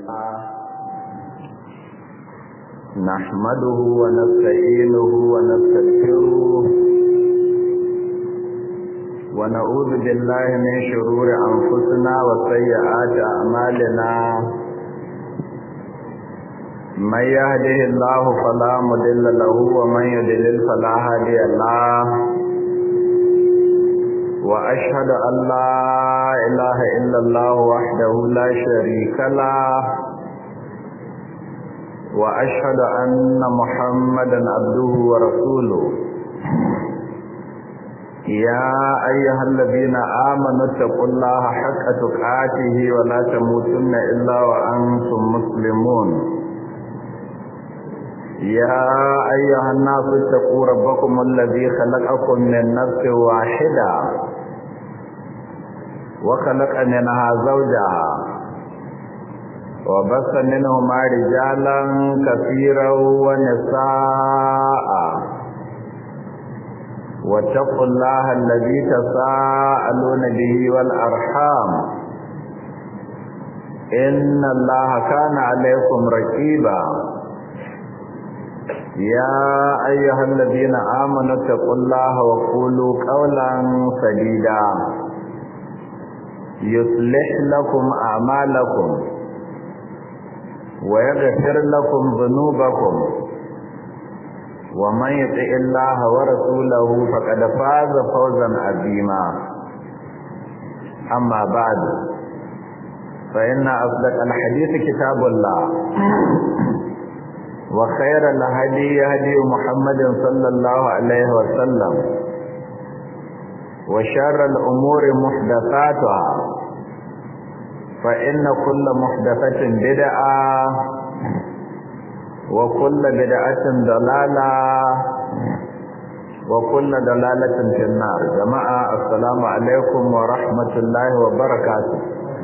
نحمده ونستعينه ونستغفره ونعوذ بالله من شرور أنفسنا وسيئات أعمالنا من يهده الله فلا مضل له ومن يضلل فلا هادي له وأشهد أن لا إله إلا الله وحده لا شريك له وأشهد أن محمدا عبده ورسوله يا أيها الذين آمنوا اتقوا الله حق تقاته ولا تموتن إلا وأنتم مسلمون يا أيها الناس اتقوا ربكم الذي خلقكم من نفس واحدة وخلق منها زوجها وبث منهما رجالا كثيرا ونساء واتقوا الله الذي تساءلون به والأرحام إن الله كان عليكم رقيبا يا أيها الذين آمنوا اتقوا الله وقولوا قولا سديدا يصلح لكم أعمالكم ويغفر لكم ذنوبكم ومن يطع الله ورسوله فقد فاز فوزا عظيما أما بعد فإن أصدق الحديث كتاب الله وخير الهدي هدي محمد صلى الله عليه وسلم وشر الأمور محدثاتها فإن كل محدثة بدعة وكل بدعة ضلالة وكل ضلالة في النار جماعة السلام عليكم ورحمة الله وبركاته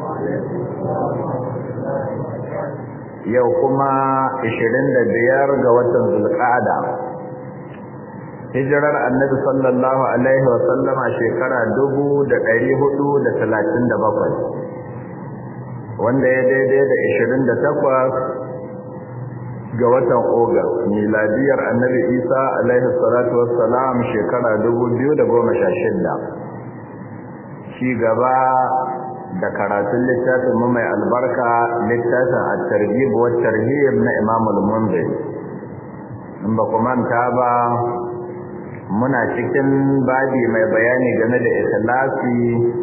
yau kuma 25 ga watan zulqa'ada hijirar annabi sallallahu alaihi wa sallama shekara 1437 wanda ya daidai da 28 ga watan Ogas miladiyar annabi Isa alaihi salatu wassalam shekara 2016 ci gaba da karatun littafin mu mai albarka littafin at-targhib wa tarhib na Imam al-Munziri in ba kuma ta ba muna cikin babi mai bayani game da ikhlasi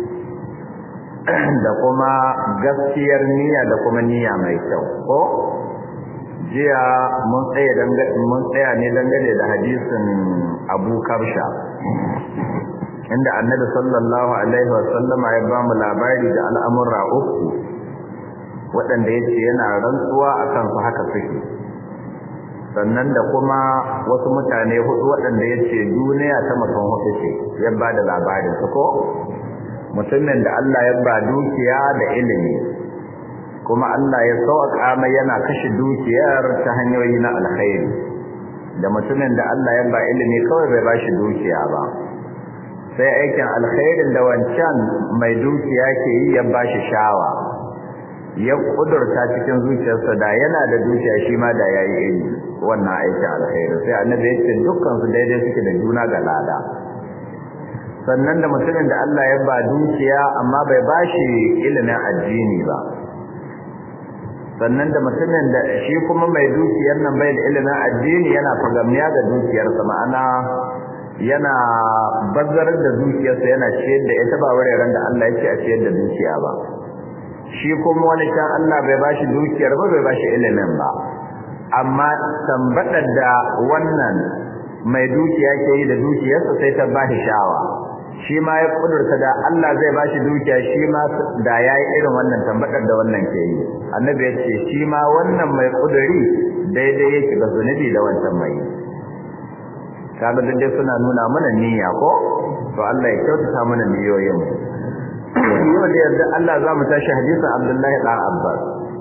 da kuma gaskiyar niyya da kuma niyya mai kyau ko jiya mun tsaya mun tsaya ne dangane da hadisin Abu Kabsha inda Annabi sallallahu alaihi wa sallama ya ba mu labari da al'amura uku waɗanda yace yana rantsuwa akan su haka suke sannan da kuma wasu mutane hudu waɗanda yace duniya ta mutum hudu ce ya ba da labarin su ko mutumin da Allah ya ba dukiya da ilimi kuma Allah ya sauƙa mai yana kashe dukiyar ta hanyoyi na alkhairi da mutumin da Allah ya ba ilimi kawai bai bashi dukiya ba sai aikin alkhairin da wancan mai dukiya ke yi ya bashi shawa ya kudurta cikin zuciyarsa da yana da dukiya shi ma da yayi ilimi wannan aikin alkhairi sai annabi ya ce dukkan su daidai suke da juna ga lada sannan da mutumin da Allah ya ba dukiya amma bai bashi ilimin addini ba sannan da mutumin da shi kuma mai dukiyar nan bai da ilimin addini yana fagamiya ga dukiyarsa ma'ana yana bazzarar da dukiyarsa yana ciyar da ita ba wuraren da Allah yake a ciyar da dukiya ba shi kuma wani kan Allah bai bashi dukiyar ba bai bashi ilimin ba amma tambadar da wannan mai dukiya ke yi da dukiyarsa sai ta bashi shawa shi ma ya kudurta da Allah zai bashi dukiya shi ma da yayi irin wannan tambadar da wannan ke yi annabi ya ce shi ma wannan mai kuduri daidai yake ga zunubi da wancan mai kaga dai suna nuna mana niyya ko to Allah ya kyautata mana niyoyin yau da yarda Allah za mu tashi hadisin Abdullahi dan Abbas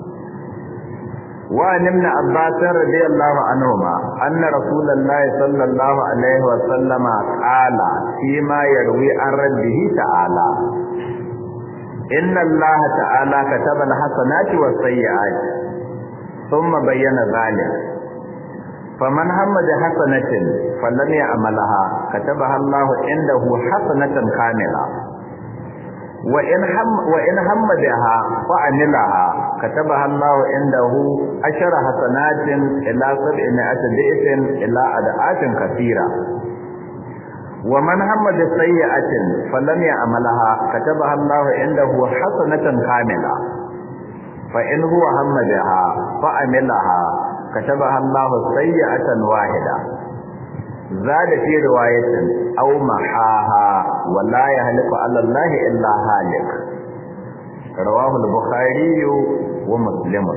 وعن ابن عباس رضي الله عنهما أن رسول الله صلى الله عليه وسلم قال فيما يروي عن ربه تعالى inna Allah ta'ala kataba al-hasanati was-sayyi'ati thumma bayyana dhalik faman hamma bi hasanatin falam ya'malha katabaha Allah indahu hasanatan kamila wa in ham wa in hamma biha fa amilaha katabaha Allah indahu ashara hasanatin ila sab'ati bi'tin ila ad'atin kathira wa man hamma bi sayyi'atin falam ya'malha katabaha Allah indahu hasanatan kamila fa in huwa hamma biha fa amilaha katabaha Allah sayyi'atan wahida زاد في رواية أو محاها ولا يهلك على الله إلا هالك رواه البخاري ومسلم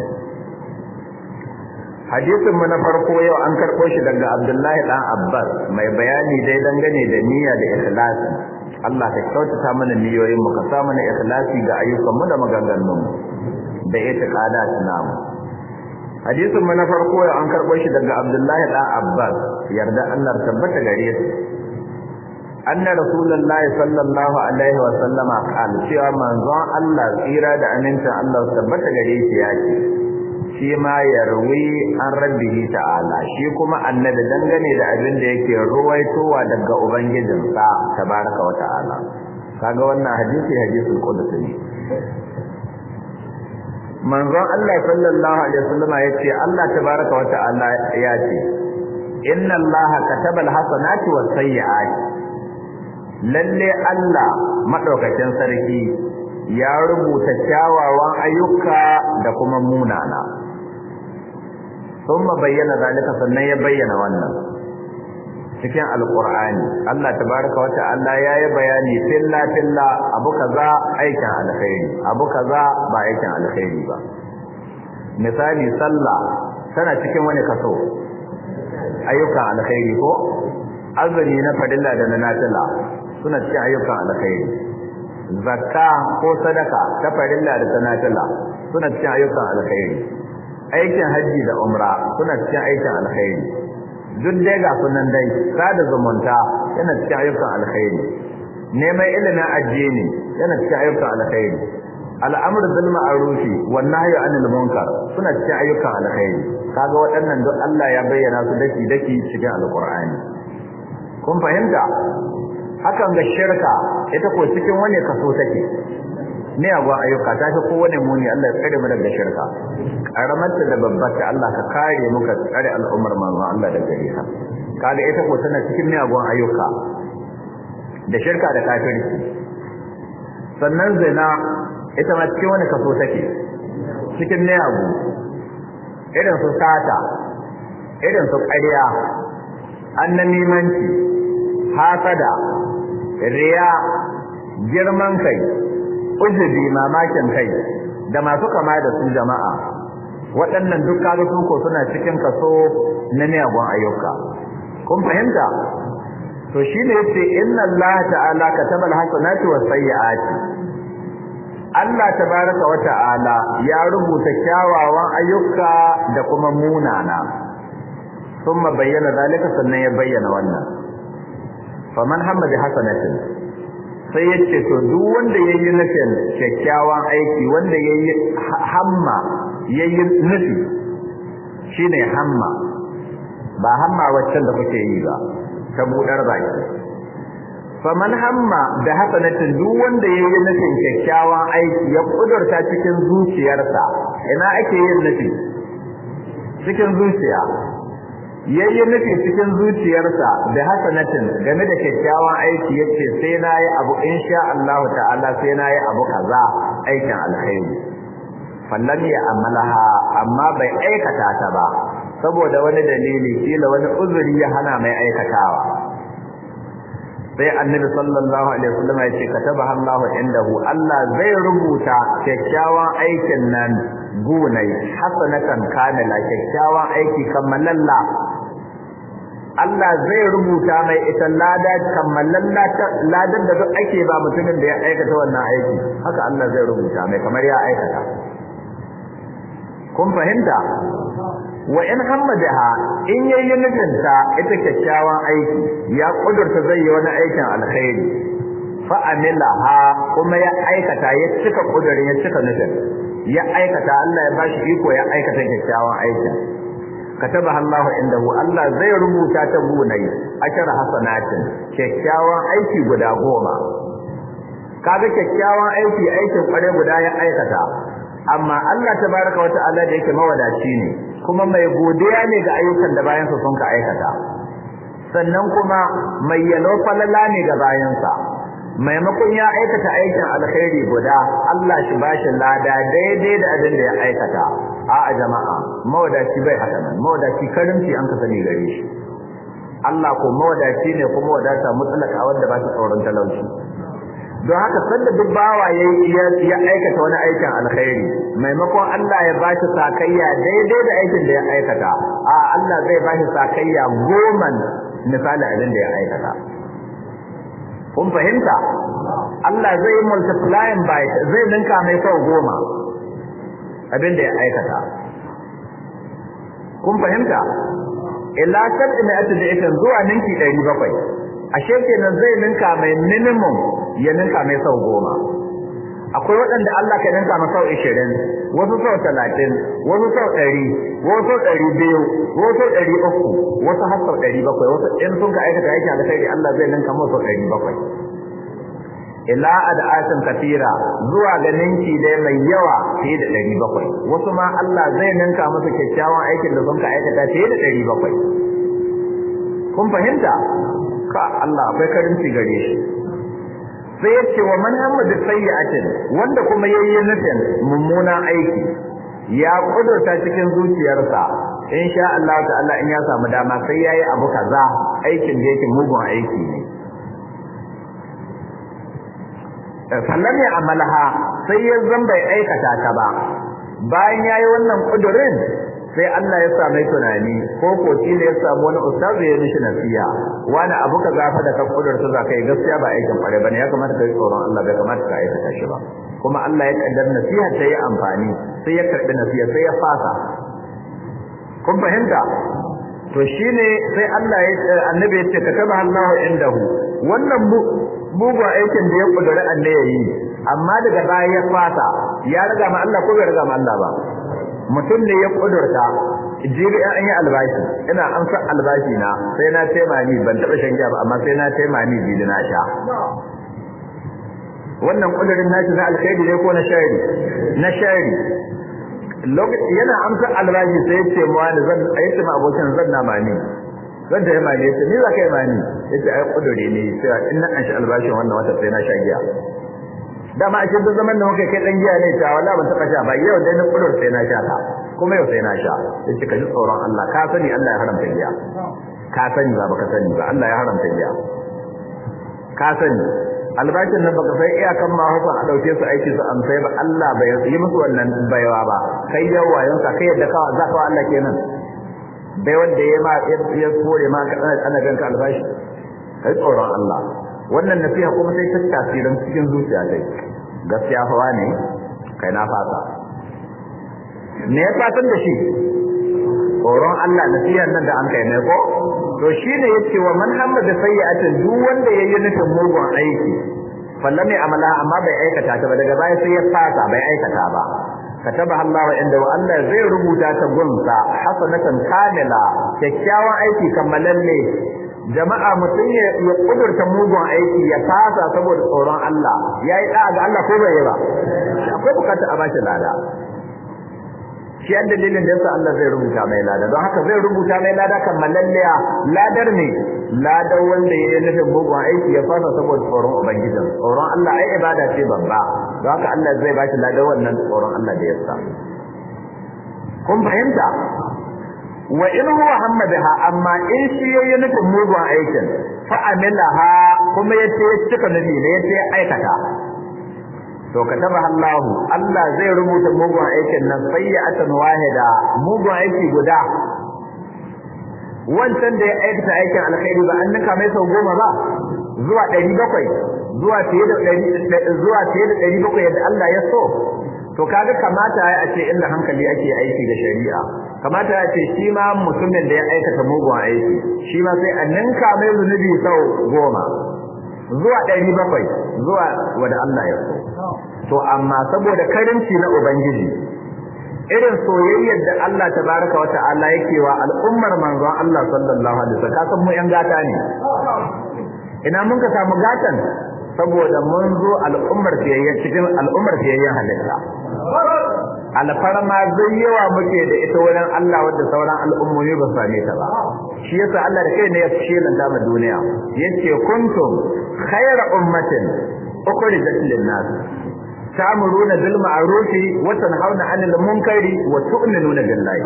hadisin mu na farko yau an karɓo shi daga Abdullahi dan Abbas mai bayani dai dangane da niyya da ikhlasi Allah ka kyautata mana niyoyin mu ka sa mana ikhlasi ga ayyukan mu da maganganun mu da itiqadat namu hadisin mu na farko yau an karɓo shi daga Abdullahi dan Abbas yarda Allah tabbata gare su anna rasulullahi sallallahu alaihi wa sallama qala cewa manzon Allah tsira da amincin Allah tabbata gare shi ya ce shi ma yarwi an rabbihi ta'ala shi kuma annabi dangane da abin da yake ruwaitowa daga ubangijinsa tabaraka wa ta'ala kaga wannan hadisi hadisul qudsi ne manzon Allah sallallahu alaihi wasallama yace Allah tabaraka wa ta'ala ya ce inna Allah kataba alhasanati was-sayyi'ati lalle Allah madaukakin sarki ya rubuta kyawawan ayyuka da kuma munana thumma bayyana zalika sannan ya bayyana wannan cikin alqur'ani Allah tabaraka wa ta'ala yayi bayani filla filla abu kaza aikin alkhairi abu kaza ba aikin alkhairi ba misali sallah tana cikin wani kaso ayyukan alkhairi ko azumi na fadilla da na nafila suna cikin ayyukan alkhairi zakka ko sadaka ta fadilla da ta nafila suna cikin ayyukan alkhairi aikin haji da umra suna cikin aikin alkhairi duk dai ga sunan dai sada zumunta yana cikin ayyukan alkhairi neman ilimin addini yana cikin ayyukan alkhairi al'amr bil ma'ruf wan nahyi anil munkar suna cikin ayyukan alkhairi kaga waɗannan duk Allah ya bayyana su daki daki cikin alqur'ani kun fahimta hakan ga shirka ita ko cikin wani kaso take ne agwa ayyuka ta fi kowane muni Allah ya tsare mu daga shirka karamar da babbar ta Allah ka kare mu ka tsare al'ummar manzon Allah daga gare ka kaga ita ko tana cikin miyagun ayyuka da shirka da kafirci sannan zina ita ma cikin wani kaso take cikin miyagu irin su sata irin su ƙarya annamimanci hasada riya girman kai ujubi mamakin kai da masu kama da su jama'a waɗannan duk kaga su ko suna cikin kaso na miyagun ayyuka kun fahimta to shine yace inna Allah ta'ala kataba al-hasanati was-sayyi'ati Allah tabaraka wa ta'ala ya rubuta kyawawan ayyuka da kuma munana thumma bayyana zalika sannan ya bayyana wannan faman hamma bi hasanatin sai yace to duk wanda yayi nufin kyakkyawan aiki wanda yayi hamma yayi nufi shine hamma ba hamma waccan da kuke yi ba ta budar baki faman hamma da hasanatin duk wanda yayi nufin kyakkyawan aiki ya kudurta cikin zuciyarsa ina ake yin nufi cikin zuciya yayi nufi cikin zuciyarsa da hasanatin game da kyakkyawan aiki yace sai nayi abu insha Allah ta'ala sai nayi abu kaza aikin alkhairi fallan ya amalaha amma bai aikata ta ba saboda wani dalili kila wani uzuri ya hana mai aikatawa sai annabi sallallahu alaihi wasallam ya ce katabaha Allahu indahu Allah zai rubuta kyakkyawan aikin nan gunai hasanatan kamila kyakkyawan aiki kammalalla Allah zai rubuta mai ita lada kammalalla ladar da duk ake ba mutumin da ya aikata wannan aiki haka Allah zai rubuta mai kamar ya aikata kun fahimta wa in hammadaha in yayi nufinta ita kyakkyawan aiki ya kudurta zai yi wani aikin alkhairi fa amilaha kuma ya aikata ya cika kudurin ya cika nufin ya aikata Allah ya bashi iko ya aikata kyakkyawan aikin kataba Allah indahu Allah zai rubuta ta gunai ashar hasanatin kyakkyawan aiki guda goma kaga kyakkyawan aiki aikin kware guda ya aikata amma Allah tabaraka wa ta'ala da yake mawadaci ne kuma mai godiya ne ga ayyukan da bayansa sun ka aikata sannan kuma mai yalo falala ne ga bayansa maimakon ya aikata aikin alkhairi guda Allah shi bashi lada daidai da abin da ya aikata a'a jama'a mawadaci bai haka nan mawadaci karimci an ka sani gare shi Allah ko mawadaci ne kuma wadata mutlaka wanda ba ta tsoron talauci don haka sanda duk bawa ya aikata wani aikin alkhairi maimakon Allah ya bashi sakayya daidai da aikin da ya aikata a Allah zai bashi sakayya goman misali abin da ya aikata kun fahimta Allah zai multiplying by zai ninka mai sau goma abin da ya aikata kun fahimta illa sab'i mi'ati da'ifin zuwa ninki 700 ashe kenan zai ninka mai minimum ya ninka mai sau goma akwai waɗanda Allah ka ninka mai sau 20 wasu sau 30 wasu sau 100 wasu sau 200 wasu sau 300 wasu har sau 700 wasu in sun ka aikata aiki alkhairi Allah zai ninka mai sau 700 ila ad'atin kafira zuwa ga ninki dai mai yawa fiye da 700 wasu ma Allah zai ninka musu kyakkyawan aikin da sun ka aikata fiye da 700 kun fahimta ka Allah akwai karinci gare shi sai ya ce wa man hamma da sayyi'atin wanda kuma yayi nufin mummunan aiki ya kudurta cikin zuciyarsa insha Allah ta'ala in ya samu dama sai yayi abu kaza aikin da yake mugun aiki ne sallam ya amalaha sai ya zan bai aikata ta ba bayan yayi wannan kudurin sai Allah ya same tunani ko ko shi ne ya samu wani ustazi ya mishi nasiha wani abu ka zafa da ka kudurta za ka yi gaskiya ba aikin kware bane ya kamata ka yi tsoron Allah bai kamata ka aikata shi ba kuma Allah ya kaddar nasiha ta yi amfani sai ya karbi nasiha sai ya fasa kun fahimta to shine sai Allah ya annabi ya ce kataba Allahu indahu wannan mugun aikin da ya kudura Allah ya yi amma daga baya ya fasa ya riga ma Allah ko bai riga ma Allah ba mutum ne ya kudurta jibi an yi albashi ina amsa albashi na sai na tema ni ban taba shan giya ba amma sai na tema ni jibi na sha wannan kudurin nashi na alkhairi ne ko na shari na shari lokaci yana amsa albashi sai ya ce mu wani zan ayi ma abokin zan na mani zan da yamma ne yace ni za ka yi mani yace ai kudure ne sai in na an shi albashin wannan wata sai na sha giya dama a cikin zaman da muka kai dan giya ne ta wallahi ban taba sha ba yau dai na kudur sai na sha ta kuma yau sai na sha yace ka ji tsoron Allah ka sani Allah ya haramta giya ka sani ba baka sani ba Allah ya haramta giya ka sani albashin nan baka sai iyakan ma hukun a dauke su aiki su amsai ba Allah bai yi musu wannan baiwa ba kai yawayen ka kai yadda ka za ka Allah kenan bai wanda ya ma ya kore ma ka ana ganka albashi kai tsoron Allah wannan nasiha kuma sai ta tasirin cikin zuciya dai gaskiya fa ne kai na fata me ya fatan da shi tsoron Allah nasihar nan da an kai ne ko to shine yace wa man hamma da sayyi'atin duk wanda yayi nufin mugun aiki fallame amala amma bai aikata ta ba daga baya sai ya fata bai aikata ba kataba Allah inda wa Allah zai rubuta ta gunsa hasanatan kamila kyakkyawan aiki kammalalle jama'a mutum ya kudurta mugun aiki ya fasa saboda tsoron Allah yayi da ga Allah ko bai yi ba akwai bukata a bashi lada shi an dalilin da yasa Allah zai rubuta mai lada don haka zai rubuta mai lada kammalalliya ladar ne ladar wanda ya yi nufin mugun aiki ya fasa saboda tsoron ubangijin tsoron Allah ai ibada ce babba don haka Allah zai bashi ladar wannan tsoron Allah da yasa kun fahimta wa in huwa hamma biha amma in shi yayi nufin mugun aikin fa amilaha kuma yace cika nabi ne yace aikata to kataba Allah Allah zai rubuta mugun aikin nan sayyatan wahida mugun aiki guda wancan da ya aikata aikin alkhairi ba an nika mai sau goma ba zuwa 700 zuwa fiye da zuwa fiye da 700 yadda Allah ya so to kaga kamata ya ce inda hankali ake aiki da shari'a kamata ya ce shi ma mutumin da ya aikata mugun aiki shi ma sai a ninka mai zunubi sau goma zuwa ɗari bakwai zuwa wanda Allah ya so to amma saboda karinci na ubangiji irin soyayyar da Allah tabaraka wa ta'ala yake wa al'ummar manzon Allah sallallahu alaihi wasallam kasan mu yan gata ne ina mun ka samu gatan saboda mun zo al'ummar fiyayyen cikin al'ummar fiyayyen halitta alfarma zai yawa muke da ita wurin Allah wadda sauran al'ummomi ba same ta ba shi yasa Allah da kai ne ya shelanta ma duniya yace kuntum khayra ummatin ukhrijat lin-nas ta'muruna bil ma'ruf wa tanhauna 'anil munkari wa tu'minuna billahi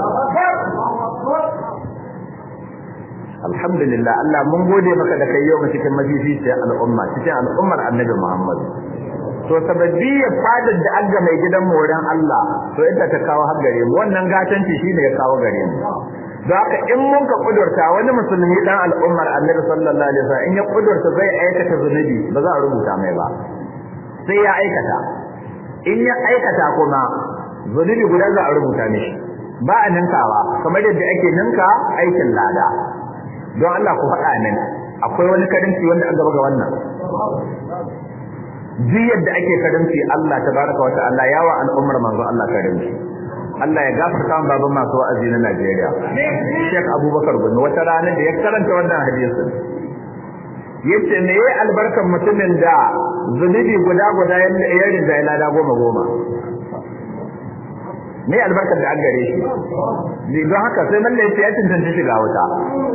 alhamdulillah Allah mun gode maka da kai yau cikin mafificiyar al'umma cikin al'ummar annabi Muhammad to sababiyar fadar da aga mai gidan mu wurin Allah to ita ta kawo har gare mu wannan gatanci shine ya kawo gare mu don haka in mun ka kudurta wani musulmi dan al'ummar annabi sallallahu alaihi wasallam in ya kudurta zai aikata zunubi ba za a rubuta mai ba sai ya aikata in ya aikata kuma zunubi guda za a rubuta mishi ba a ninkawa kamar yadda ake ninka aikin lada don Allah ku faɗa min akwai wani karinci wanda an gaba ga wannan duk yadda ake karinci Allah tabaraka wa ta'ala yawa al'ummar manzo Allah karinci Allah ya gafarta wa baban masu wa'azi na Najeriya Sheikh Abubakar Gumi wata rana da ya karanta wannan hadisin yace me yayi albarkan mutumin da zunubi guda guda ya rinda ya lada goma goma me albarkar da an gare shi don haka sai malle yace ya tantance shiga wuta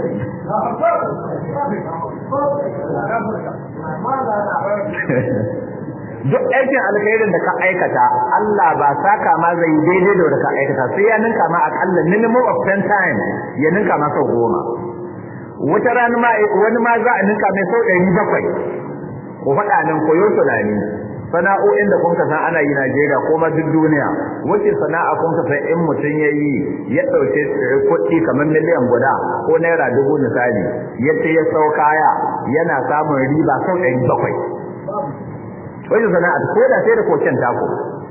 duk aikin alkhairin da ka aikata Allah ba saka ma zai daidai da wanda ka aikata sai ya ninka ma akalla minimum of 10 times ya ninka ma sau goma wata rana ma wani ma za a ninka mai sau 700 ko faɗa nan koyo tunani sana'o'in da kun san ana yi Najeriya ko ma duk duniya wace sana'a kun san in mutum ya yi ya ɗauke kuɗi kamar miliyan guda ko naira dubu misali yadda ya sau kaya yana samun riba sau ɗari bakwai wace sana'a ko da sai da koken tako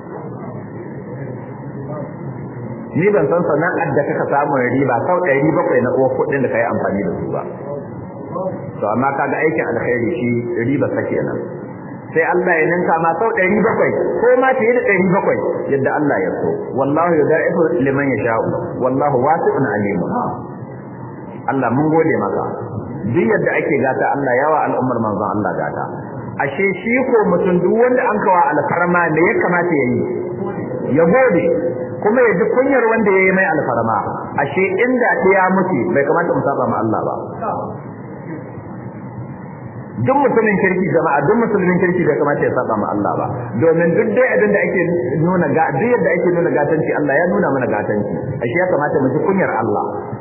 ni ban san sana'ar da kaka samun riba sau ɗari bakwai na uwa kuɗin da ka yi amfani da su ba to amma kaga aikin alkhairi shi riba sa kenan sai Allah ya ninka ma sau 700 ko ma fiye da 700 yadda Allah ya so wallahu yudaifu liman yasha'u wallahu wasi'un alim Allah mun gode maka duk yadda ake gata Allah yawa al'ummar manzon Allah gata ashe shi ko mutum duk wanda an kawa alfarma ne ya kamata yayi ya gode kuma ya ji kunyar wanda yayi mai alfarma ashe inda ya mutu bai kamata mu saba ma Allah ba duk mutumin kirki jama'a duk musulmin kirki bai kamata ya saba ma Allah ba domin duk dai abin da ake nuna ga duk yadda ake nuna gatanci Allah ya nuna mana gatanci ashe ya kamata mu ji kunyar Allah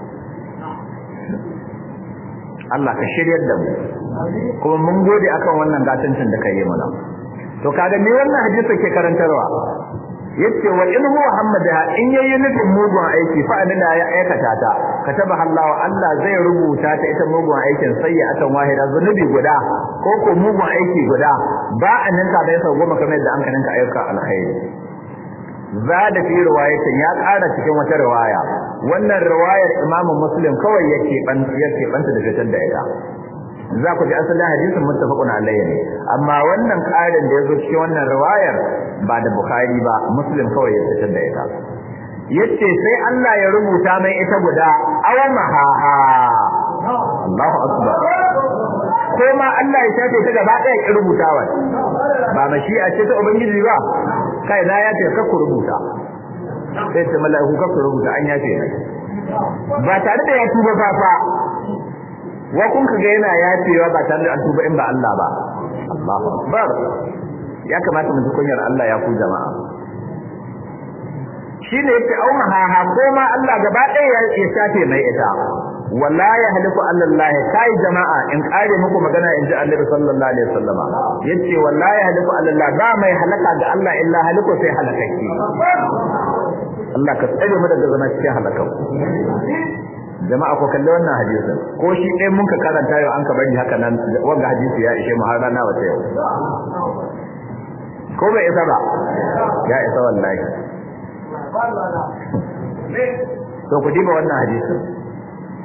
Allah ka shiryar da mu kuma mun gode akan wannan gatancin da kai mana to kaga me wannan hadisi ke karantarwa yace wa in huwa hammada in yayi nufin mugun aiki fa anna ya aikata ta kataba Allah Allah zai rubuta ta ita mugun aikin sayyatan wahida zunubi guda ko ko mugun aiki guda ba anan ka bai sau goma kamar yadda an kanin ka ayyuka alkhairi zada fi riwayatin ya ƙara cikin wata riwaya wannan riwayar Imam Muslim kawai yake ban yake banta da fitar da ita za ku ji asalin hadisin muttafaqun alayhi ne amma wannan ƙarin da yazo cikin wannan riwayar ba da Bukhari ba Muslim kawai ya fitar da ita yace sai Allah ya rubuta mai ita guda aw mahaha Allahu akbar ko ma Allah ya shafe ta gaba ɗaya ki rubutawa ba mashi'a ce ta ubangiji ba kai na ya ce ka ku rubuta sai ta mala'iku ka ku rubuta an yafe ne ba tare da ya tuba fa fa wa kun kaga yana yafewa ba tare da an tuba in ba Allah ba Allahu akbar ya kamata mu ji kunyar Allah ya ku jama'a shine yace au mahaha ko ma Allah gaba ɗaya ya shafe mai ita wala ya haliku Allah kai jama'a in kare muku magana inji Annabi sallallahu alaihi wasallama yace wala ya haliku Allah ba mai halaka ga Allah illa haliku sai halakaki Allah ka tsare mu daga zama cikin halakan jama'a ko kalli wannan hadisin ko shi ɗaya mun ka karanta yau an ka bari haka nan wanga hadisi ya ishe mu har rana wata yau ko bai isa ba ya isa wallahi to ku diba wannan hadisin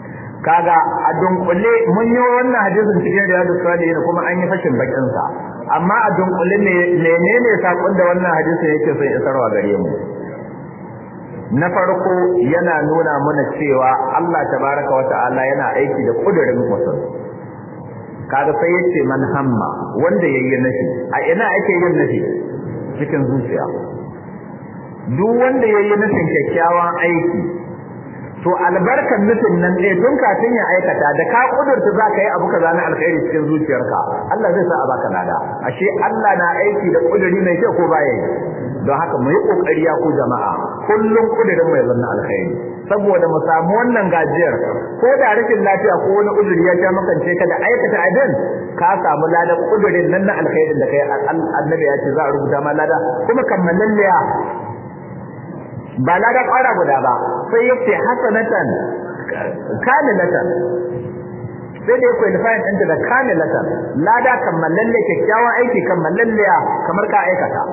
kaga a dunkule mun yi wannan hadisin cikin riyadus salihin kuma an yi fashin bakin sa amma a dunkule ne menene sakon da wannan hadisi yake son isarwa gare mu na farko yana nuna mana cewa Allah tabaraka wa ta'ala yana aiki da kudurin mutum kaga sai yace man hamma wanda yayi nafi a ina ake yin nafi cikin zuciya duk wanda yayi nufin kyakkyawan aiki to albarkan nufin nan ɗaya tun kafin ya aikata da ka kudurta za ka yi abu kaza na alkhairi cikin zuciyarka Allah zai sa a baka lada ashe Allah na aiki da kuduri mai kyau ko baya yi don haka mu yi kokari ya ku jama'a kullum kudirin mai zanna alkhairi saboda mu samu wannan gajiyar ko da rashin lafiya ko wani uzuri ya ja makance ka da aikata abin ka samu ladan kudirin nan na alkhairin da kai annabi ya ce za a rubuta ma lada kuma kammalalliya ba lada ƙwara guda ba sai ya ce hasanatan kamilatan sai da ya qualify ɗinta da kamilatan lada kammalalle kyakkyawan aiki kammalalliya kamar ka aikata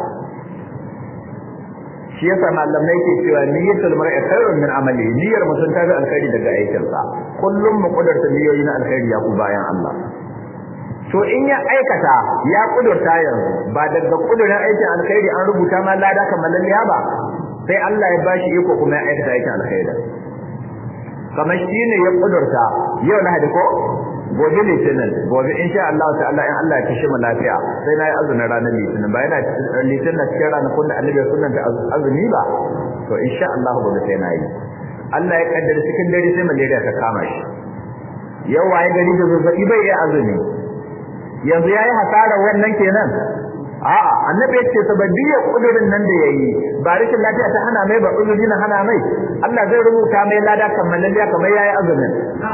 shi yasa malamai ke cewa niyyatul mar'i khairun min amali niyyar mutum ta fi alkhairi daga aikinsa kullum mu kudurta niyoyi na alkhairi ya ku bayan Allah to in ya aikata ya kudurta yanzu ba daga kudurin aikin alkhairi an rubuta ma lada kammalalle ba sai Allah ya bashi iko kuma ya aikata aikin alkhairi kamar shine ya kudurta yau na hadi ko gobe litinin gobe insha Allah ta'ala in Allah ya kishi mu lafiya sai na yi azumin ranar litinin ba yana litinin na cikin ranakun da annabi sunan ta azumi ba to insha Allah gobe sai na yi Allah ya kaddara cikin dare sai malaria ta kama shi yau waye gari da zazzabi bai yi azumi yanzu yayi hasara wannan kenan a'a annabi ya ce sababbiyar kudurin nan da yayi ba rashin lafiya ta hana mai ba uzuri na hana mai Allah zai rubuta mai lada kammalalliya kamar yayi azumin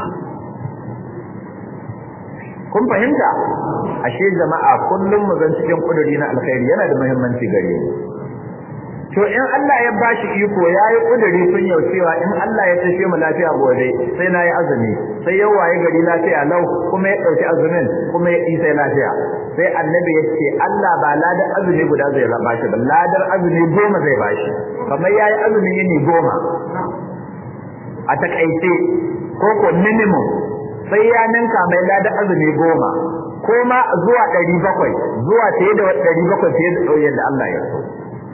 kun fahimta ashe jama'a kullum mu zan cikin kuduri na alkhairi yana da muhimmanci gare mu to in Allah ya bashi iko yayi kuduri sun yau cewa in Allah ya tashi mu lafiya gobe sai nayi azumi sai yau waye gari lafiya lau kuma ya dauki azumin kuma ya isa lafiya sai annabi ya ce Allah ba ladar azumi guda zai raba shi ba ladar azumi goma zai bashi kamar yayi azumi yini goma a takaice ko ko minimum sai ya ninka mai ladar azumi goma ko ma zuwa ɗari bakwai zuwa fiye da ɗari bakwai fiye da ɗauyen da Allah ya so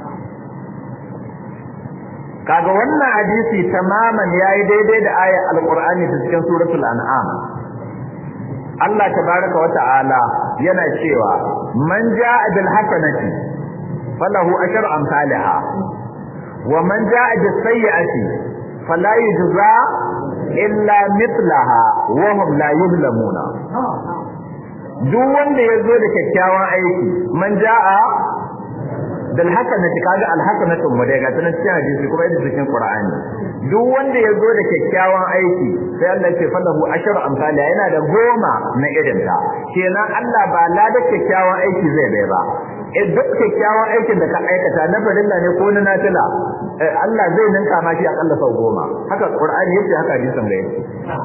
kaga wannan hadisi tamaman yayi daidai da ayar alqur'ani ta cikin suratul an'am Allah tabaraka wa ta'ala yana cewa man jaa bil hasanati falahu ashru amsalha wa man jaa bis sayyi'ati fala yujza illa mithlaha wa hum la yuzlamuna duk wanda yazo da kyakkyawan aiki man jaa dal hasanati kaga al hasanatu mu daga tana cikin hadisi kuma yadda cikin qur'ani duk wanda yazo da kyakkyawan aiki sai Allah ya ce falahu ashru amsalha yana da goma na irin ta kenan Allah ba la da kyakkyawan aiki zai bai ba eh duk kyakkyawan aikin da ka aikata na farilla ne ko na nafila Allah zai ninka ma shi akalla sau goma haka qur'ani yace haka hadisin da yake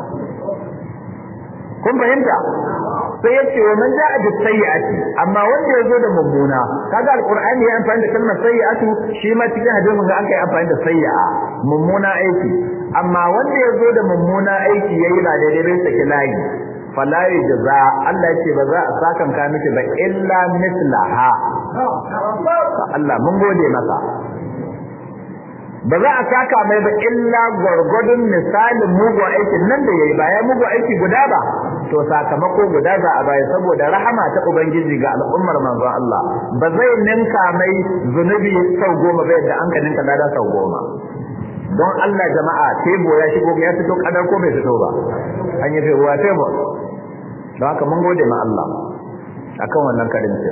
kun fahimta sai yace wa man ja'a bis sayyi'ati amma wanda yazo da mummuna kaga alqur'ani ya amfani da kalmar sayyi'atu shi ma cikin hadisin ga an kai amfani da sayyi'a mummuna aiki amma wanda yazo da mummuna aiki yayi ba daidai bai saki layi fala yajza Allah yace ba za a sakan ka miki ba illa mislaha Allah mun gode masa ba za a saka mai ba illa gwargwadon misalin mugu aikin nan da yayi ba ya mugu aiki guda ba to sakamako guda za a bai saboda rahama ta ubangiji ga al'ummar manzon Allah ba zai ninka mai zunubi sau goma ba yadda an ka ninka lada sau goma don Allah jama'a tebo ya shigo ya fito kadar ko bai fito ba an yi ruwa tebo don haka mun gode ma Allah akan wannan karinci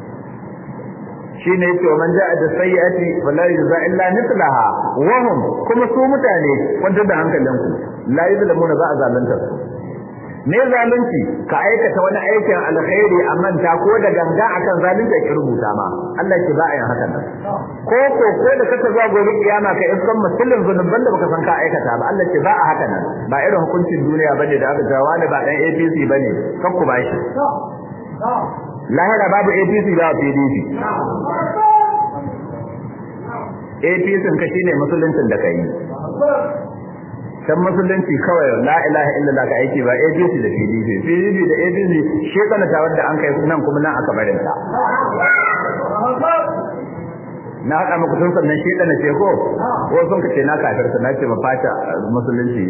shine yace man ja'a da sayyi'ati fala yujza illa mithlaha wa hum kuma su mutane wanda da hankalinku la yuzlamuna ba a zalunta su me zalunci ka aikata wani aikin alkhairi a manta ko da ganga akan zalunci ki rubuta ma Allah ki ba a yin haka nan ko ko ko da kaka zuwa gobe kiyama ka iskan musulun zunuban da baka san ka aikata ba Allah ki ba a haka nan ba irin hukuncin duniya bane da aka jawa da ba dan APC bane kakku bashi lahira babu APC ba PDP APC ka shine musuluncin da kai can musulunci kawai la ilaha illallah ka aiki ba APC da PDP PDP da APC shekana ta wanda an kai nan kuma nan aka barin ta na haɗa muku sun sannan shekana ce ko ko sun ka ce na kafirta na ce ba fata musulunci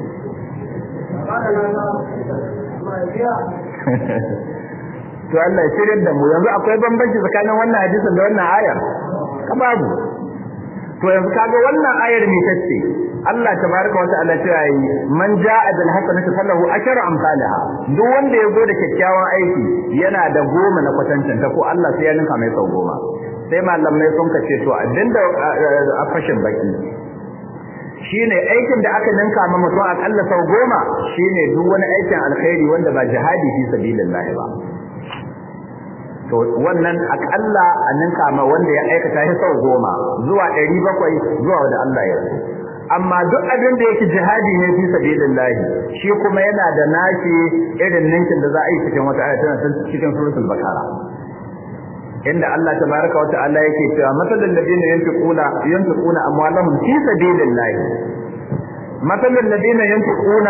to Allah ya shirya da mu yanzu akwai bambanci tsakanin wannan hadisin da wannan ayar ka babu to yanzu kaga wannan ayar me tace Allah tabaraka wa ta'ala ya yi man ja'a bil hasanati falahu ashru amsalha duk wanda ya zo da kyakkyawan aiki yana da goma na kwatancin ta ko Allah sai ya ninka mai sau goma sai malamai sun kace to abinda a fashin baki shine aikin da aka ninka ma mutum akalla sau goma shine duk wani aikin alkhairi wanda ba jihadi fi sabilillah ba to wannan akalla a ninka ma wanda ya aikata shi sau goma zuwa 700 zuwa wanda Allah ya so amma duk abin da yake jihadi ne fi sabilillah shi kuma yana da nashi irin ninkin da za a yi cikin wata aya tana cikin suratul bakara inda Allah tabaraka wa ta'ala yake cewa masalul ladina yanfiquna yanfiquna amwalahum fi sabilillah masalul ladina yanfiquna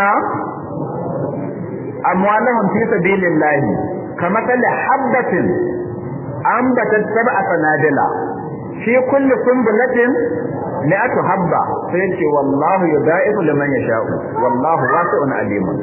amwalahum fi sabilillah kamathal habatin ambatat sab'a sanadila fi kulli sunbulatin mi'atu habba sai yace wallahu yudaifu liman yasha'u wallahu wasi'un alimun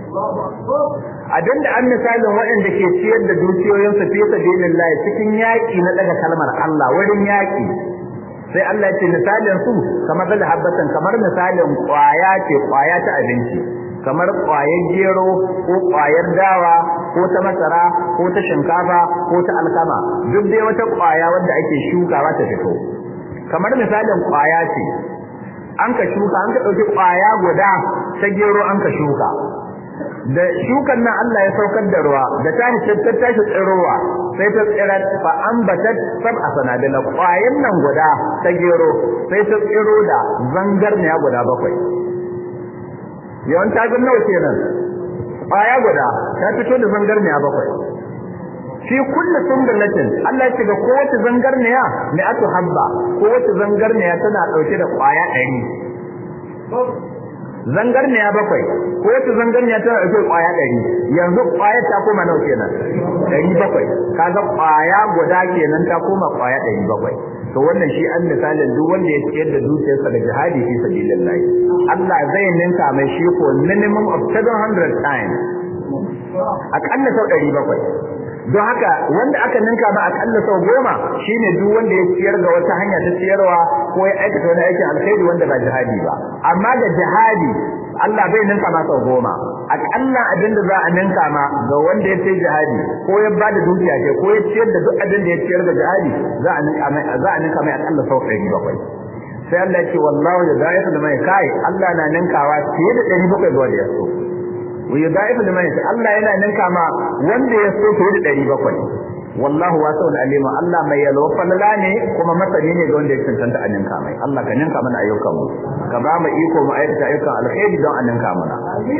abinda an misalin waɗanda ke ciyar da dukiyoyinsu fi sabilillah cikin yaƙi na daga kalmar Allah wurin yaƙi sai Allah ya ce misalin su kamar da habbatan kamar misalin ƙwaya ce ƙwaya ta abinci kamar ƙwayar gero ko ƙwayar dawa ko ta masara ko ta shinkafa ko ta alkama duk dai wata ƙwaya wanda ake shukawa ta fito kamar misalin ƙwaya ce an ka shuka an ka ɗauki ƙwaya guda ta gero an ka shuka da shukan nan Allah ya saukar da ruwa da ta ta tashi tsirowa sai ta tsira fa ambatat sab'a sanadila ƙwayan nan guda ta gero sai ta tsiro da zangarniya guda bakwai yawan ta ga nawa kenan ƙwaya guda ta fito da zangarniya bakwai fi kulli sunbulatin Allah ya ce ga kowace zangarniya ne atu habba kowace zangarniya tana dauke da ƙwaya 100 zangarniya bakwai ko wata zangarniya tana dauke kwaya ɗari yanzu kwaya ta koma nawa kenan ɗari bakwai kaga kwaya guda kenan ta koma kwaya ɗari bakwai to wannan shi an misalin duk wanda ya ciyar da dukiyarsa da jihadi fi sabilillah Allah zai ninka mai shi ko minimum of 700 times akalla sau ɗari bakwai don haka wanda aka ninka ba akalla sau goma shine duk wanda ya ciyar ga wata hanya ta ciyarwa ko ya aikata wani aikin alkhairi wanda ba jihadi ba amma da jihadi Allah bai ninka ma sau goma akalla abin da za a ninka ma ga wanda ya sai jihadi ko ya ba da dukiya ce ko ya ciyar da duk abin da ya ciyar da jihadi za a ninka mai za a ninka mai akalla sau ɗari bakwai sai Allah ya ce wallahu ya da'ifu liman kai Allah na ninkawa fiye da ɗari bakwai ga wanda ya so wa yudaifu liman yasha Allah yana ninka ma wanda ya so fiye da 700 wallahu wasi'un alim Allah mai yalwa falala ne kuma masani ne ga wanda ya cancanta a ninka mai Allah ka ninka mana ayyukan mu ka ba mu iko mu aikata ayyukan alkhairi don a ninka mana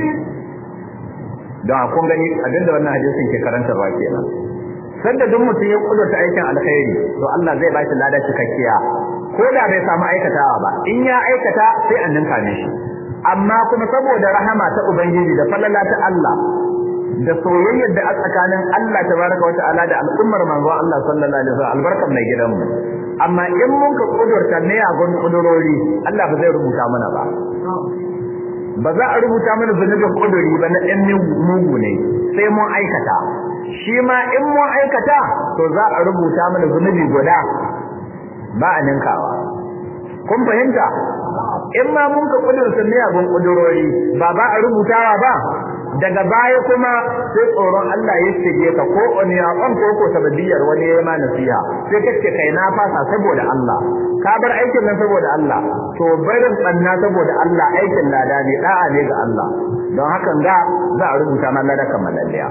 don kun gani abinda wannan hadisin ke karantarwa kenan sanda duk mutum ya kudurta aikin alkhairi to Allah zai ba shi lada cikakkiya ko da bai samu aikatawa ba in ya aikata sai an ninka ne shi amma kuma saboda rahama ta ubangiji da falala ta Allah da soyayyar da a tsakanin Allah tabaraka wata'ala da al'ummar manzo Allah sallallahu alaihi wasallam albarkan mai gidanmu amma in mun ka kudurta ne a gun kudurori Allah ba zai rubuta mana ba ba za a rubuta mana zunubin kuduri ba na ɗan mugu ne sai mun aikata shi ma in mun aikata to za a rubuta mana zunubi guda ba a ninkawa kun fahimta in ma mun ka kudurta miyagun kudurori ba ba a rubutawa ba daga baya kuma sai tsoron Allah ya shige ka ko wani ya kan ko ko sababiyar wani ya ma nasiha sai kace kai na fasa saboda Allah ka bar aikin nan saboda Allah to barin tsanna saboda Allah aikin lada ne da'a ne ga Allah don hakan ga za a rubuta ma lada kamalalliya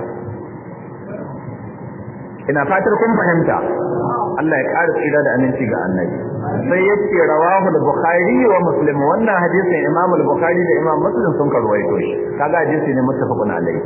ina fatar kun fahimta Allah ya ƙara tsira da aminci ga annabi sai yace rawahu al-bukhari wa muslim wannan hadisin imam al-bukhari da imam muslim sun karwaito shi kaga hadisi ne muttafaqun alayhi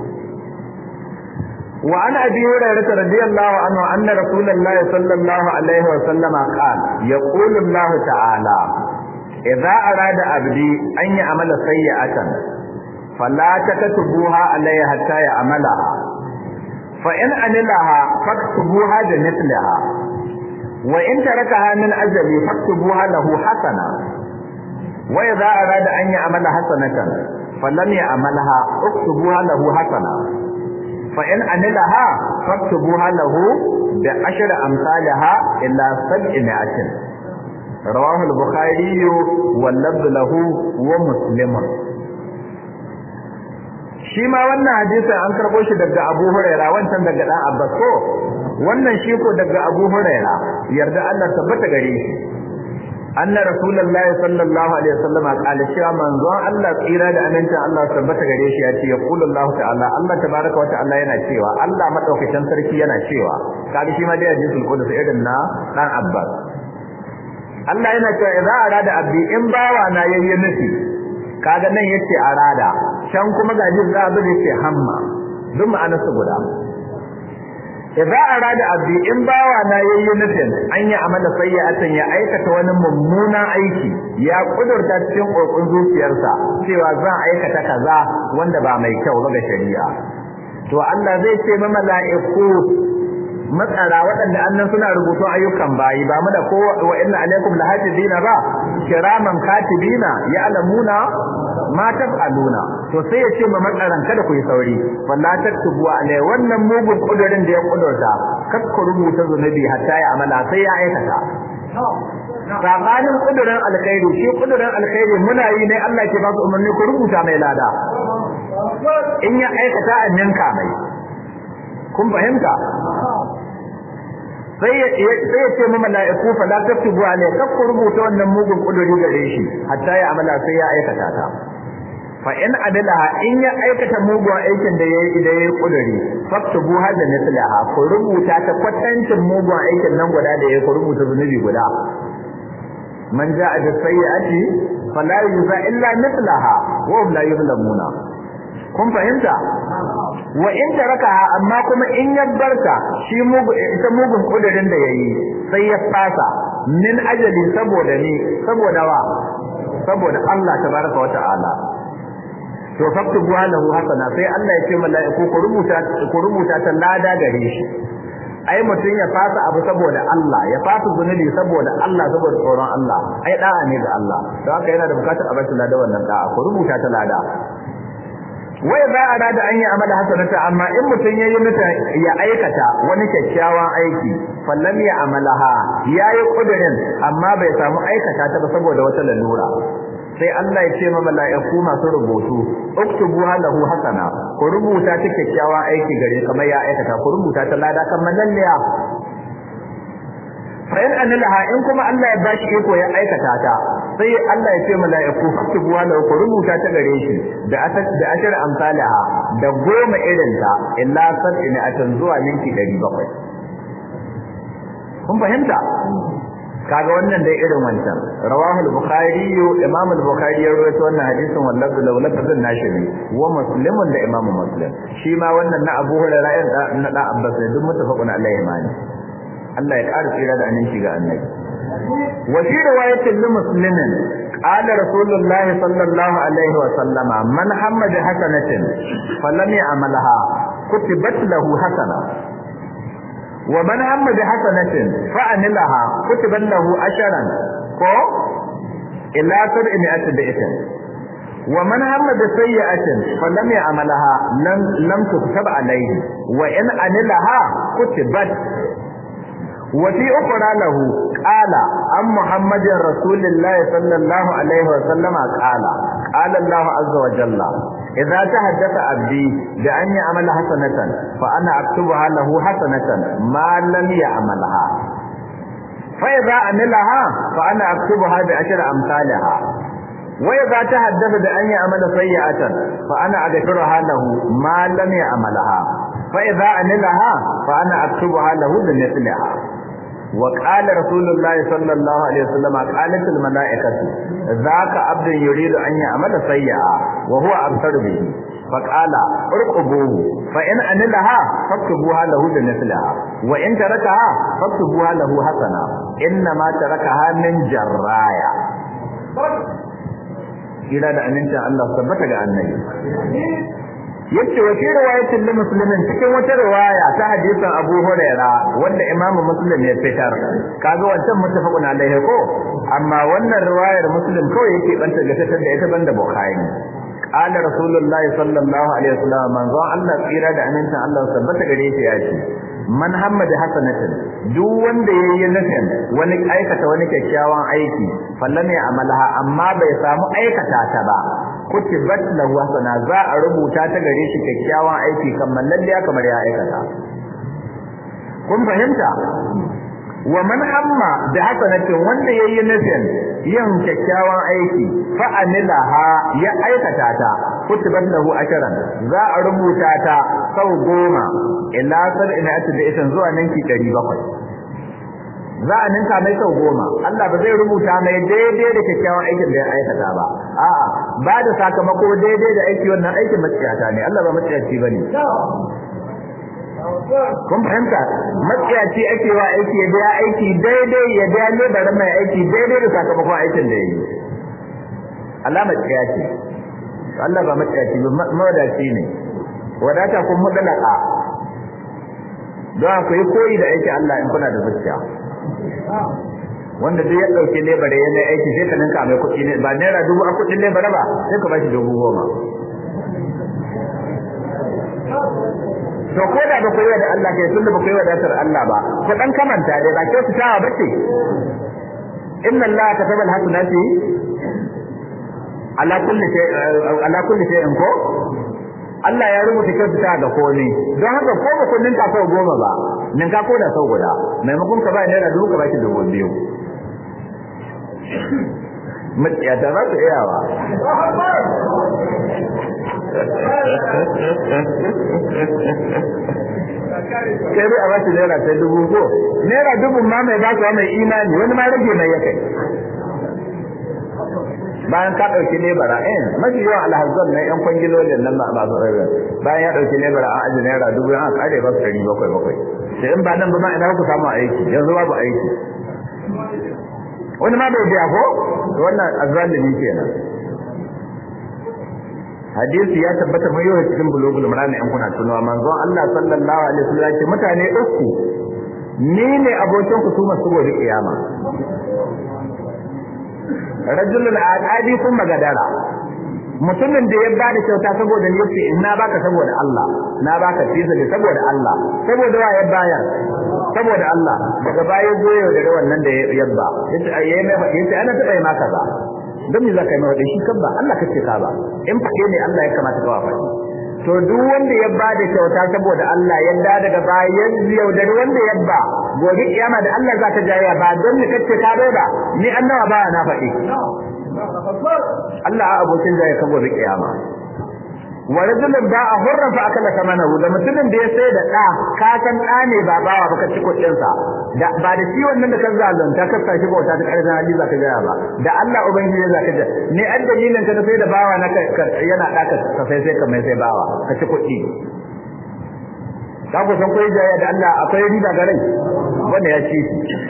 wa an abi hurairah radiyallahu anhu anna rasulullah sallallahu alaihi wa sallam qala yaqulu Allah ta'ala idza arada abdi an yi amala sayyi'atan fala taktubuha alayhi hatta ya amalaha fa in amilaha faktubuha da mithlaha wa in tarakaha min ajali faktubuha lahu hasana wa idza arada an ya'mala hasanatan falam ya'malha uktubuha lahu hasana fa in amilaha faktubuha lahu bi ashri amsalha illa sab'i mi'atin rawahu al-bukhari wal lafz lahu wa muslim shi ma wannan hadisin an karbo shi daga Abu Huraira wancan daga dan Abbas ko wannan shi ko daga Abu Huraira yarda Allah tabbata gare shi anna rasulullahi sallallahu alaihi wasallam qala cewa manzon Allah tsira da aminta Allah tabbata gare shi ya ce ya qulu Allah ta'ala Allah tabaraka wa ta'ala yana cewa Allah madaukakin sarki yana cewa kaga shi ma da hadisul qudus irin na dan Abbas Allah yana cewa idza arada abdi in bawa na yayi nufi kaga nan yace arada can kuma ga jin za a ce hamma duk ma'anarsa guda idza arada abdi in bawa na yayi nufin an yi amala sayyi'atan ya aikata wani mummunan aiki ya kudurta cikin kokon zuciyarsa cewa zan aikata kaza wanda ba mai kyau ba ga shari'a to Allah zai ce ma mala'iku matsara waɗanda annan suna rubutu ayyukan bayi ba mu da ko wa inna alaikum lahafizina ba kiraman katibina ya'lamuna ma taf'aluna to sai ya ce ma matsaran kada ku yi sauri wallahi taktubu alai wannan mugun kudurin da ya kudurta kar ku rubuta zunubi hatta ya amala sai ya aikata sabanin kudurin alkhairi shi kudurin alkhairi muna yi ne Allah ke ba su umarni ku rubuta mai lada in ya aikata a ninka mai kun fahimta sai ya ce ma mala'iku fa la taktubu alai kar ku rubuta wannan mugun kuduri gare shi hatta ya amala sai ya aikata ta fa in adalaha in ya aikata mugun aikin da yayi da yayi kuduri faktubu hada mislaha ku rubuta ta kwatancin mugun aikin nan guda da yayi ku rubuta zunubi guda man jaa bi sayyi'ati fala yujza illa mislaha wa hum la yuzlamuna kun fahimta wa in tarakaha amma kuma in ya barka shi mugu ita mugun kudirin da yayi sai ya fasa min ajali saboda ni saboda wa saboda Allah tabaraka wa ta'ala to faktubu lahu hasana sai Allah ya ce mala'iku ku rubuta ku rubuta ta lada gare shi ai mutun ya fasa abu saboda Allah ya fasa zunubi saboda Allah saboda tsoron Allah ai da'a ne ga Allah don haka yana da bukatar a bashi lada wannan da'a ku rubuta ta lada wai za a rada an yi amala hasanata amma in mutun yayi mata ya aikata wani kyakkyawan aiki fallam ya amalaha yayi kudirin amma bai samu aikata ta ba saboda wata lalura sai Allah ya ce ma mala'iku masu rubutu uktubu lahu hasana ku rubuta ta kyakkyawa aiki gare kamar ya aikata ku rubuta ta lada kamar lalliya fa in analaha in kuma Allah ya bashi iko ya aikata ta sai Allah ya ce mala'iku uktubu lahu ku rubuta ta gare shi da asat da ashar amsalaha da goma irin ta illa sab'ina atan zuwa minti 700 kun fahimta kaga wannan dai irin wancan rawahul bukhari imam al-bukhari ya rawaito wannan hadisin wallahi law lafazin nashi ne wa muslimun da imam muslim shi ma wannan na abu hurairah na da abbas ne duk mutafaqun alaihi mani Allah ya ƙara tsira da aminci ga annabi wa fi riwayatin li muslimin qala rasulullah sallallahu alaihi wa sallama man hamma bi hasanatin falam ya'malha kutibat lahu hasana ومن هم بحسنة فعملها كتب له أشرا كو إلا سبعمائة بإثم ومن هم بسيئة فلم يعملها لم لم تكتب عليه وإن عملها كتبت وفي أخرى له قال عن محمد رسول الله صلى الله عليه وسلم قال قال الله عز وجل إذا تحدث عبدي بأن يعمل حسنة فأنا أكتبها له حسنة ما لم يعملها فإذا عملها فأنا أكتبها بعشر أمثالها وإذا تحدث بأن يعمل سيئة فأنا أغفرها له ما لم يعملها فإذا عملها فأنا أكتبها له بمثلها وقال رسول الله صلى الله عليه وسلم قالت الملائكة ذاك عبد يريد أن يعمل سيئا وهو أبصر به فقال ارقبوه فإن عملها فاكتبوها له بمثلها وإن تركها فاكتبوها له حسنة إنما تركها من جرايا kira da amincin Allah tabbata ga annabi yace wa riwayatin li muslimin cikin wata riwaya ta hadisin Abu Huraira wanda Imam Muslim ya fitar kaga wancan muttafaqun alaihi ko amma wannan riwayar Muslim kawai yake banta ga fitar da ita banda Bukhari qala rasulullahi sallallahu alaihi wasallam manzo Allah tsira da amincin Allah tabbata gare shi ya ce man hammada hasanatin duk wanda yayi nufin wani aikata wani kyakkyawan aiki fallan ya amalaha amma bai samu aikata ta ba kutibat lahu hasana za a rubuta ta gare shi kyakkyawan aiki kamar lalle kamar ya aikata kun fahimta wa man hamma da hasanatin wanda yayi nufin yin kyakkyawan aiki fa amilaha ya aikata ta kutibat lahu ashran za a rubuta ta sau goma ila sab'ina da isan zuwa ninki 700 za a ninka mai sau goma Allah ba zai rubuta mai daidai da kyakkyawan aikin da ya aikata ba a'a ba da sakamako daidai da aiki wannan aikin maciyata ne Allah ba maciyaci bane kun fahimta maciyaci ake wa aiki ya biya aiki daidai ya biya lebarin mai aiki daidai da sakamakon aikin da ya yi Allah maciyaci Allah ba maciyaci ba mawadaci ne wadata kun mudalaka don ku yi koyi da aiki Allah in kuna da zuciya wanda duk ya dauke lebare yana aiki sai ka ninka mai kuɗi ne ba naira dubu a kuɗin lebare ba sai ka bashi dubu goma to ko da ba ku yi da Allah kai tunda ba ku yi wadatar Allah ba ku dan kamanta dai ba kyau tawa bace inna Allah kataba al-hasanati ala kulli shay ala kulli shay'in ko Allah ya rubuta kyautata ga komai don haka ko ba kun ninka sau goma ba ninka ko da sau guda maimakon ka ba naira dubu ka baki dubu biyu matsiyata za su iyawa kai bai a ba shi naira ta dubu ko naira dubu ma mai ba mai imani wani ma rage mai ya kai bayan ka dauki lebara eh mafi yawan alhazzan na yan kwangilolin nan ba su rarra bayan ya dauki lebara an aji naira dubu an kare ba su ɗari bakwai bakwai sai in ba nan ba ma ina ku samu aiki yanzu babu aiki wani ma bai biya ko wannan azzalimi kenan hadisi ya tabbata mai yawa cikin bulugul marani an kuna tunawa manzon Allah sallallahu alaihi wasallam ya ce mutane uku ni ne abokin ku su masu gobe kiyama rajulun aqadi sun magadara mutumin da ya bada kyauta saboda ni yace in na baka saboda Allah na baka fiza ne saboda Allah saboda wa ya bayar saboda Allah daga baya goyo da wannan da ya yabba yace ayi mai yace ana taba yi maka ba don me zaka yi mai shi kan ba Allah kace ka ba in fade ne Allah ya kamata ka wafa to duk wanda ya bada kyauta saboda Allah ya da daga baya yaudari wanda ya ba gobe kiyama da Allah za ta jaya ba don ni kace ka bai ba ni annawa ba na faɗi Allah a abokin jaya ka gobe kiyama wa rajulun da a hurrafa akala kamanahu da mutumin da ya sai da da ka san da ne ba bawa baka ci kudin sa da ba da shi wannan da kan zalunta ka sashi bauta ta karshen hali zaka jaya ba da Allah ubangiji zaka ja ne an dalilin ka sai da bawa na yana da ka sai sai ka mai sai bawa ka ci kudi ka ku san koyi jaya da Allah akwai riba ga rai wanda ya ci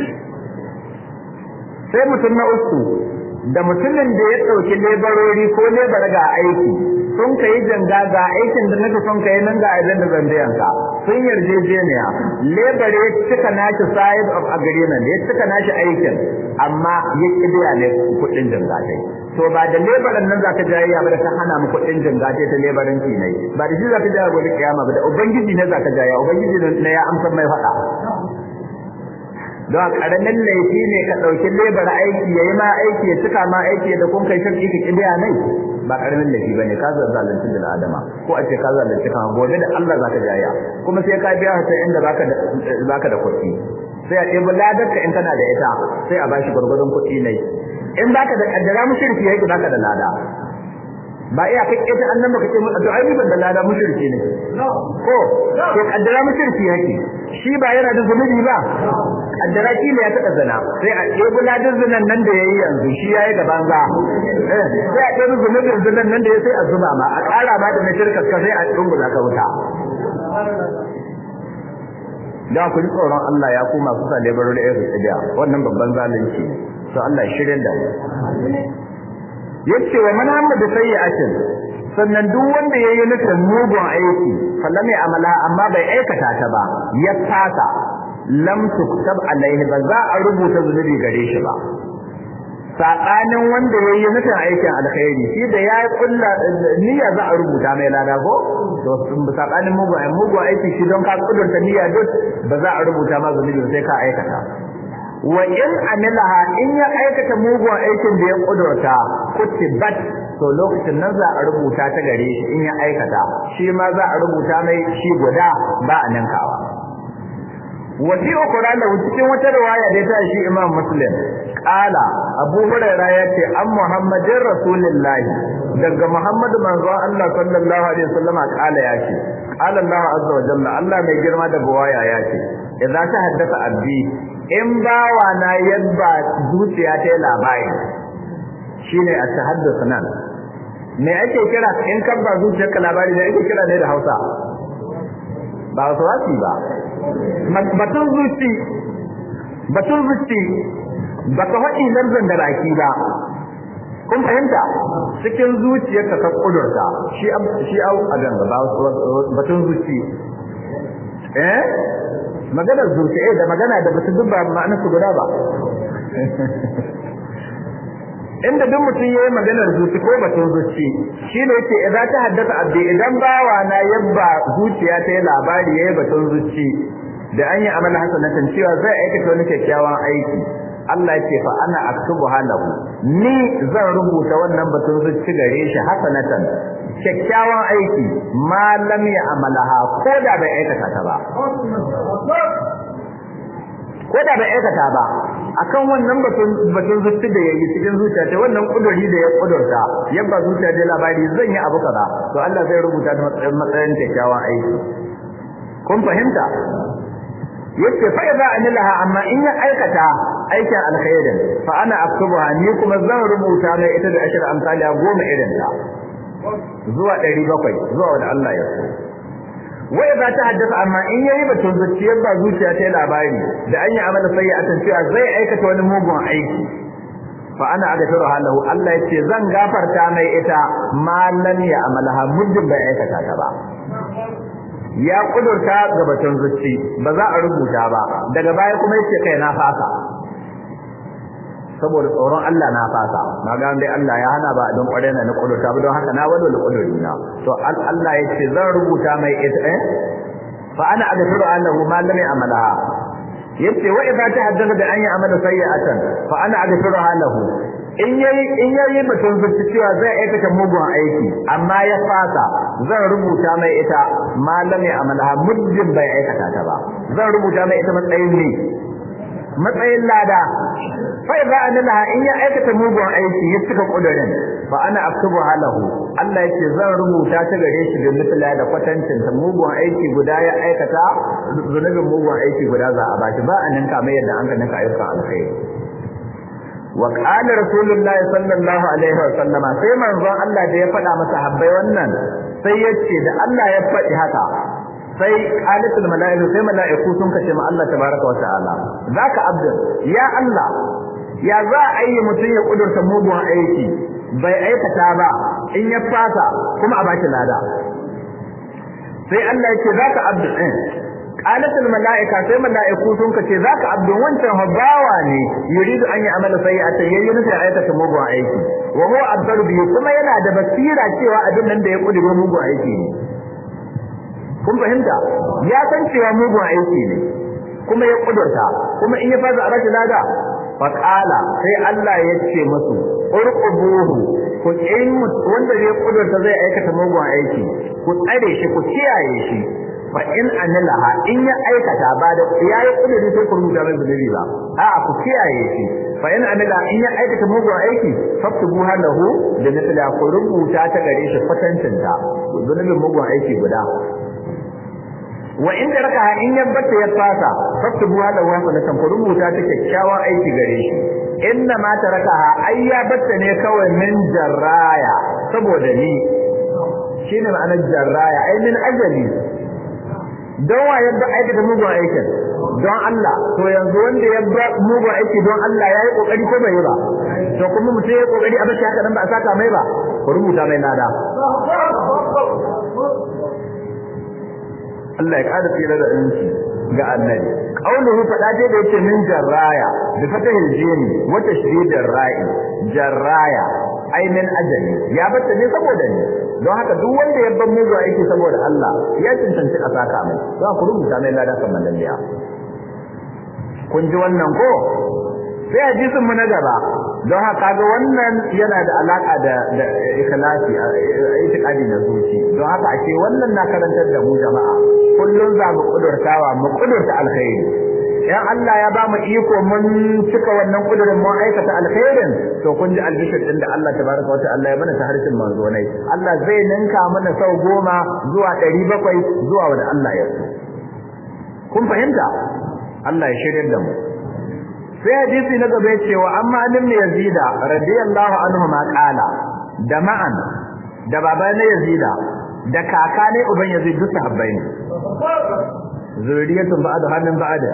sai mutum na uku da mutumin da ya dauki lebarori ko lebar ga aiki sun kai janga ga aikin da nake son kai nan ga abin da zan biyan ka sun yarjejeniya lebar ya cika nashi side of agreement ya cika nashi aikin amma ya kibiya ne kudin janga dai to ba da lebaran nan zaka jayayya ba da ka hana mu kudin janga dai ta lebaran ki ne ba da shi zaka jaya gobe kiyama ba da ubangiji ne zaka jaya ubangiji ne ya amsa mai fada don karamin laifi ne ka dauki lebar aiki yayi ma aiki ya cika ma aiki da kun kai shirki ka kibiya nai ba karamin laifi bane ka zalunci da adama ko a ce ka zalunci kan gobe da Allah zaka jaya kuma sai ka biya ta inda baka da baka da kuɗi sai a ɗebi ladarka in kana da ita sai a bashi gurgurun kuɗi ne in baka da kaddara mushriki yake baka da lada ba iya kai ita annan baka ce mu to ai ban da lada mushriki ne ko to kaddara mushriki yake shi ba yana da zunubi ba kaddara shi ne ya taɓa zina sai a ɗebi ladin zinan nan da yayi yanzu shi yayi da banza sai a ɗebi zunubin zinan nan da ya sai a zuba ma a ƙara ma da na shirka ka sai a dungula ka wuta da ku ji tsoron Allah ya kuma su sa lebarar da ya su tsibiya wannan babban zalunci to Allah shirin da mu yace wa man hamma da sayyi'atin sannan duk wanda yayi nufin mugun aiki fallam ya amala amma bai aikata ta ba ya fasa lam tuktab alaihi ba za a rubuta zunubi gare shi ba sabanin wanda yayi nufin aikin alkhairi shi da ya kulla niyya za a rubuta mai lada ko to sabanin mugun aiki mugun aiki shi don ka kudurta niyya duk ba za a rubuta ma zunubi sai ka aikata wa in amilaha in ya aikata mugun aikin da ya kudurta kutibat to lokacin nan za a rubuta ta gare shi in ya aikata shi ma za a rubuta mai shi guda ba a ninkawa wasi ukura da cikin wata riwaya da ta shi Imam Muslim qala Abu Hurairah yace an Muhammadin Rasulullah daga Muhammadu manzon Allah sallallahu alaihi wasallam qala yace qala Allah azza wa jalla Allah mai girma da buwaya yace idza ta haddasa abdi in bawa na yadda zuciya ta labari shine a tahaddathu nan me ake kira in kan ba zuciyarka labari da ake kira ne da Hausa ba wasu wasi ba batun zuci batun zuci ba ka faɗi larzan da baki ba kun fahimta cikin zuciyarka ka kudurta shi shi au a ganga ba batun zuci eh maganar zuci eh da magana da batun dubba ma'anar su guda ba inda duk mutum yayi maganar zuci ko batun zuci shine yake idan ta haddasa abdi idan bawa na yabba zuciya ta yi labari yayi batun zuci da an yi amala hasanatan cewa zai aikata wani kyakkyawan aiki Allah yake fa ana aktubu halahu ni zan rubuta wannan batun zuci gare shi hasanatan kyakkyawan aiki ma lam ya amalaha ko da bai aikata ta ba ko da bai aikata ba akan wannan batun batun zuci da yayi cikin zuciya ta wannan kuduri da ya kudurta yabba zuciya da labari zan yi abu kaza to Allah zai rubuta ta matsayin matsayin kyakkyawan aiki kun fahimta yace fa idza amilaha amma in ya aikata aikin alkhairin fa ana aktubuha ni kuma zan rubuta mai ita da ashir amsali goma irin ta zuwa 700 zuwa wanda Allah ya so wai ba ta haddasa amma in yayi batun zuciyar ba zuciya ta labari da an yi amala sai a cewa zai aikata wani mugun aiki fa ana agafiru halahu Allah yace zan gafarta mai ita malan ya amalaha muddin bai aikata ta ba ya kudurta ga batun zuci ba za a rubuta ba daga baya kuma yace kai na fasa saboda tsoron Allah na fasa na ga dai Allah ya hana ba don kware na kudurta ba don haka na wado da kuduri na to Allah yace zan rubuta mai ita eh fa ana agafiru annahu ma lam ya'malaha yace wa idza tahaddatha bi an ya'mala sayyi'atan fa ana agafiru lahu in yayi in yayi batun zuci cewa zai aikata mugun aiki amma ya fasa zan rubuta mai ita ma lam ya'malaha muddin bai aikata ta ba zan rubuta mai ita matsayin ne matsayin lada fa idza analaha in ya aikata mugun aiki ya cika kudurin fa ana aktubu halahu Allah yake zan rubuta ta gare shi da misala da kwatancin ta mugun aiki guda ya aikata zunubin mugun aiki guda za a bashi ba anan kamar yadda an ka ninka ayyukan alkhairi wa qala rasulullahi sallallahu alaihi wa sallama sai manzon Allah da ya faɗa masa habbai wannan sai yace da Allah ya faɗi haka sai qalatul malaiku sai malaiku sun kace ma Allah tabaraka wa ta'ala zaka abdul ya Allah ya za a yi mutum ya kudurta mugun aiki bai aikata ba in ya fasa kuma a baki lada sai Allah yake zaka abdul din qalatul malaika sai malaiku sun kace zaka abdul wancan habawa ne yuridu an yi amala sayyatan yayin nufin aikata mugun aiki wa huwa abdul bi kuma yana da basira cewa abin nan da ya kudura mugun aiki ne kun fahimta ya san cewa mugun aiki ne kuma ya kudurta kuma in ya fasa a bashi lada faqala sai Allah ya ce musu urqubuhu ku in wanda ya kudurta zai aikata mugun aiki ku tsare shi ku kiyaye shi fa in anilaha in ya aikata ba da yayi kuduri sai ku rubuta mai zunubi ba a'a ku kiyaye shi fa in amila in ya aikata mugun aiki faktubu halahu da misali ku rubuta ta gare shi kwatancinta zunubin mugun aiki guda wa in raka in yabbata ya fasa faktubu halahu hasanatan ku rubuta ta kyakkyawan aiki gare shi inna ma tarakaha ai ya batta ne kawai min jarraya saboda ni shine ma'anar jarraya ai min ajali don wa yadda aikata mugun aikin don Allah to yanzu wanda ya ba mugun aiki don Allah ya yi kokari ko bai yi ba to kuma mutum ya yi kokari a bashi haka nan ba a saka mai ba ku rubuta mai nada Allah ya kada tsira da inci ga annabi qauluhu fada dai da yake min jarraya bi fatahil jini wa tashdidir ra'i jarraya ai min ajali ya bata ne saboda ni don haka duk wanda ya ban mugu aiki saboda Allah ya cancanci a saka mai za ku rubuta mai lada kan malaliya kun ji wannan ko sai hadisin mu na gaba don haka ga wannan yana da alaka da da ikhlasi itiqadi na zuci don haka ake wannan na karantar da mu jama'a kullun za mu kudurtawa mu kudurta alkhairi yan Allah ya ba mu iko mun cika wannan kudurin mun aikata alkhairin to kun ji albishir din da Allah tabaraka wata Allah ya mana ta harshen manzonai Allah zai ninka mana sau goma zuwa ɗari bakwai zuwa wanda Allah ya so kun fahimta Allah ya shirya da mu sai hadisi na gaba cewa amma lim yazida radiyallahu anhu ma qala da ma'an da baba na yazida da kaka ne uban yazid duk sahabbai ne zuriyatun ba'da hannun ba'da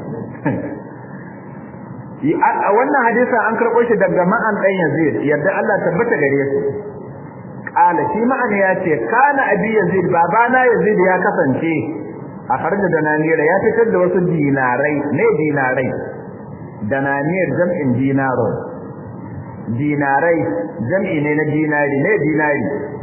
a wannan hadisin an karɓo shi daga ma'an ɗan yazid yadda Allah tabbata gare su qala shi ma'an ya ce kana abi yazid babana yazid ya kasance a harda da nanira ya fitar da wasu dinarai ne dinarai dananiyar jam'in dinarun dinarai jam'i ne na dinari ne dinari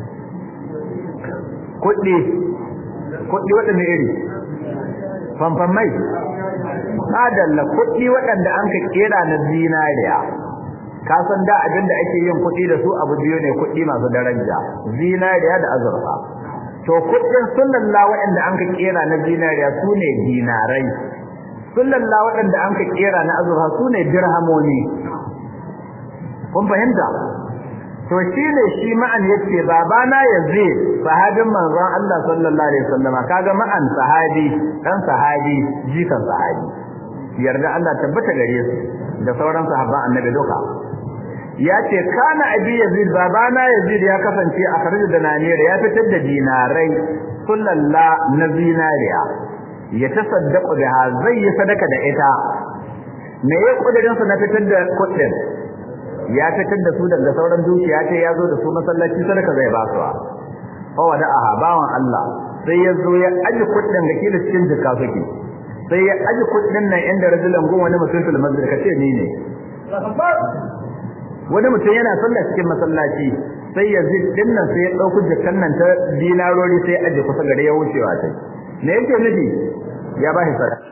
kuɗi kuɗi waɗanda iri fanfan mai adalla kuɗi waɗanda an ka kera na zinariya ka san da abin da ake yin kuɗi da su abu biyu ne kuɗi masu daraja zinariya da azurfa to kuɗin sunnalla waɗanda an ka kera na zinariya su ne dinarai sullalla waɗanda an ka kera na azurfa su ne dirhamoni kun fahimta to shi ne shi ma'an yace babana yazi sahabin manzon Allah sallallahu alaihi wasallama kaga ma'an sahabi dan sahabi jikan sahabi yarda Allah tabbata gare su da sauran sahabban annabi duka yace kana abi yazid babana yazid ya kasance a karji da naniyar ya fitar da dinarai sullalla na zinariya ya tasaddaqu biha zai yi sadaka da ita me ya kudirin sa na fitar da kudin ya fitar da su daga sauran dukiya ce ya zo da su masallaci sadaka zai ba su fa wada aha bawan Allah sai ya zo ya aji kudin da kila cikin jikka suke sai ya aji kudin nan inda rajulan gon wani mutum fil masjid kace ni ne wani mutum yana sallah cikin masallaci sai ya zid din nan sai ya dauki jikkan nan ta dinarori sai ya aje kusa gare ya wucewa tai me yake nufi ya ba shi sadaka